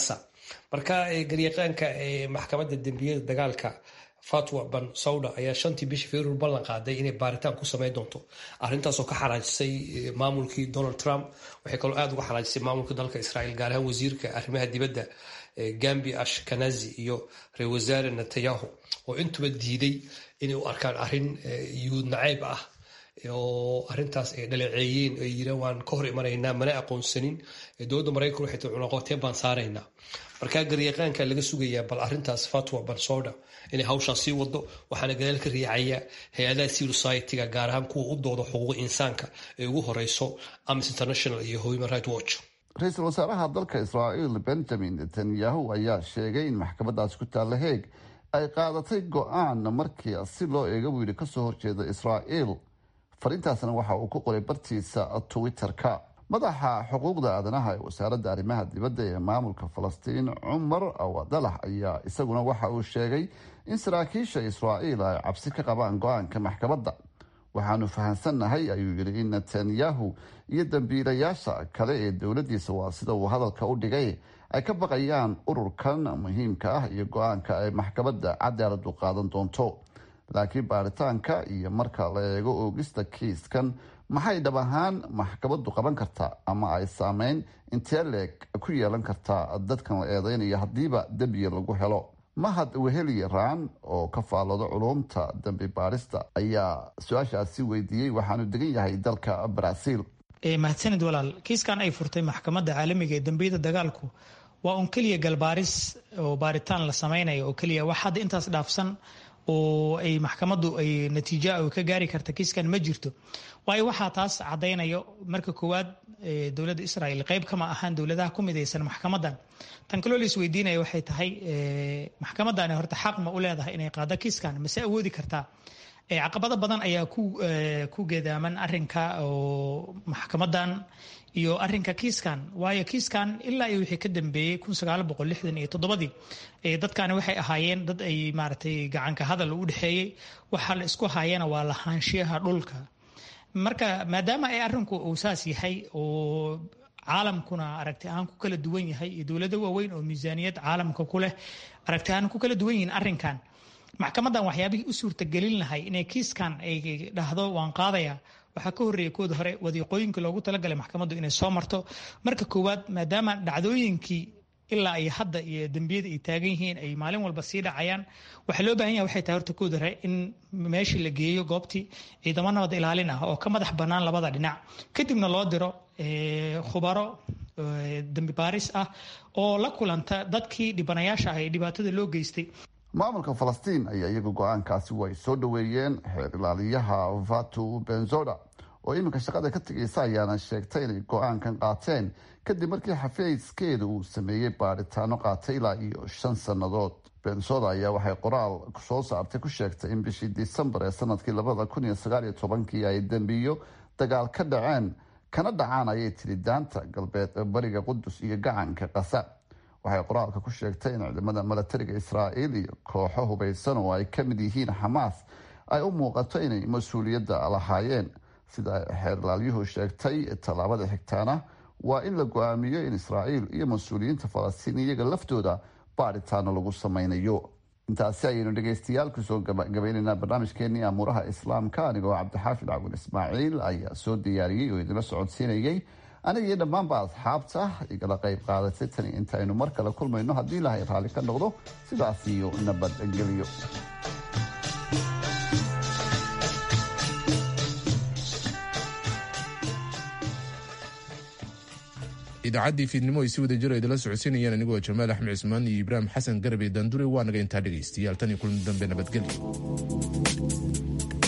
marka garyaqaanka maxkamadda dembiyada dagaalka fatwa ban sawda ayaa shantii bishii februar ballan qaaday inay baaritaan ku sameyn doonto arrintaasoo ka xanaajisay maamulkii donald trump waxay kaloo aada uga xanaajisay maamulka dalka israel gaar ahaan wasiirka arrimaha dibadda gambi ashkanazi iyo ra-isul wasaare netanyahu oo intuba diiday inay u arkaan arrin yuhuud nacayb ah oo arrintaas ay dhaleeceeyeen ay yiraan waan ka hor imanaynaa mana aqoonsanin dowladda maraykan waxay tahay cunaqoteen baan saaraynaa markaa garyaqaanka laga sugayaa bal arrintaas fatwa bansoda inay hawshaas sii wado waxaana gadaal ka riixaya hay-adaha civil society-ga gaar ahaan kuwa u dooda xuquuqa insaanka ee ugu horeyso amnesty international iyo human right watch ra-iisul wasaaraha dalka israa'iil benjamin netanyahu ayaa sheegay in maxkamadaasi ku taalla heeg ay qaadatay go-aan markii si loo eega buu yidhi kasoo horjeeda israa'iil fariintaasna waxa uu ku qoray bartiisa twitter-ka madaxa xuquuqda aadanaha ee wasaaradda arrimaha dibadda ee maamulka falastiin cumar awadalax ayaa isaguna waxa uu sheegay in saraakiisha israa'iil ay cabsi ka qabaan go-aanka maxkamadda waxaanu fahamsannahay ayuu yidhi in netanyahu iyo dambiilayaasha kale ee dowladdiisa waa sida uu hadalka u dhigay ay ka baqayaan ururkan muhiimka ah iyo go-aanka ay maxkamadda cadaaladu qaadan doonto laakiin baaritaanka iyo marka la eego oogista kiiskan maxay dhab ahaan maxkamaddu qaban kartaa ama ay saameyn intee leeg ku yeelan kartaa dadkan la eedeynaya haddiiba dembiya lagu helo mahad weheli raan oo ka faallooda culumta dambi baarista ayaa su-aashaasi weydiiyey waxaanu degan yahay dalka baraaziil mahadsanid walaal kiiskan ay furtay maxkamadda caalamiga ee dambiyada dagaalku waa un keliya galbaaris oo baaritaan la samaynayo oo keliya wax hadda intaas dhaafsan oo ay maxkamaddu ay natiijo ka gaari karta kiiskan ma jirto waayo waxaa taas caddaynayo marka koowaad dowladda israel qayb kama ahaan dowladaha ku midaysan maxkamadan tan kaloo la isweydiinaya waxay tahay maxkamadani horta xaq ma u leedahay inay qaado kiiskan mase awoodi kartaa caqabado badan ayaa ku geedaaman arinka oo maxkamadan iyo arinka kiiskan waayo kiiskan ilaa iyo wixii ka dambeeyey iyo toddobadii dadkani waxay ahaayeen dad ay maaragtay gacanka hadal u dhexeeyey waxa la isku haayana waa lahaanshiyaha dhulka marka maadaama ay arinku uu saas yahay oo caalamkuna aragti ahaan ku kala duwan yahay iyo dowlado waaweyn oo miisaaniyad caalamka ku leh aragti ahaan ku kala duwan yihiin arrinkan maxkamadan waxyaabihii u suurtagelin lahay inay kiiskan ay dhahdo waan qaadaya waxaa ka horreeya kooda hore wadiiqooyinkii loogu talagalay maxkamaddu inay soo marto marka koowaad maadaama dhacdooyinkii ilaa ay hadda iyo dembiyada ay taagan yihiin ay maalin walba sii dhacayaan waxaa loo baahan yaha waxay tahay horta kooda hore in meeshii la geeyo goobtii ciidamo nabad ilaalin ah oo ka madax bannaan labada dhinac kadibna loo diro khubaro dembi baaris ah oo la kulanta dadkii dhibanayaasha ah ee dhibaatada loo geystay maamulka falastiin ayaa iyaga go-aankaasi way soo dhoweeyeen xeer ilaaliyaha vatu benzoda oo iminka shaqada ka tegaysa ayaana sheegtay inay go-aankan qaateen kadib markii xafiiskeeda uu sameeyey baadhitaano qaatay ilaa iyo shan sannadood benzoda ayaa waxay qoraal soo saartay ku sheegtay in bishii disembar ee sanadkii labada kun iyo sagaal iyo tobankii ay dembiyo dagaal ka dhaceen kana dhacaan ayay tiri daanta galbeed bariga qudus iyo gacanka qasa waxay qoraalka ku sheegtay in ciidamada milatariga israa'iil iyo kooxo hubaysan oo ay ka mid yihiin xamaas ay u muuqato inay mas-uuliyadda lahaayeen sida xeerlaalyuhu sheegtay tallaabada xigtaana waa in la go-aamiyo in israa'iil iyo mas-uuliyiinta falastiin iyaga laftooda baadhitaano lagu sameynayo intaasi ayaynu dhegaystayaal kusoo gabaynaynaa barnaamijkeenii amuuraha islaamka anigoo cabdixaafid cawin ismaaciil ayaa soo diyaariyey oo idinla socodsiinayay aniga iyo dhammaanba asxaabta igala qayb qaadatay tani intaynu mar kale kulmayno haddii ilaahay raalli ka noqdo sidaas iyo nabadgelyo idaacaddii fiidnimo ay si wada jiro idinla socodsiinayeen anigoo jamaal axmed cismaan iyo ibraahim xasan garbe daandure waa naga intaa dhegaystayaal tan iyo kulan dambe nabadgelyo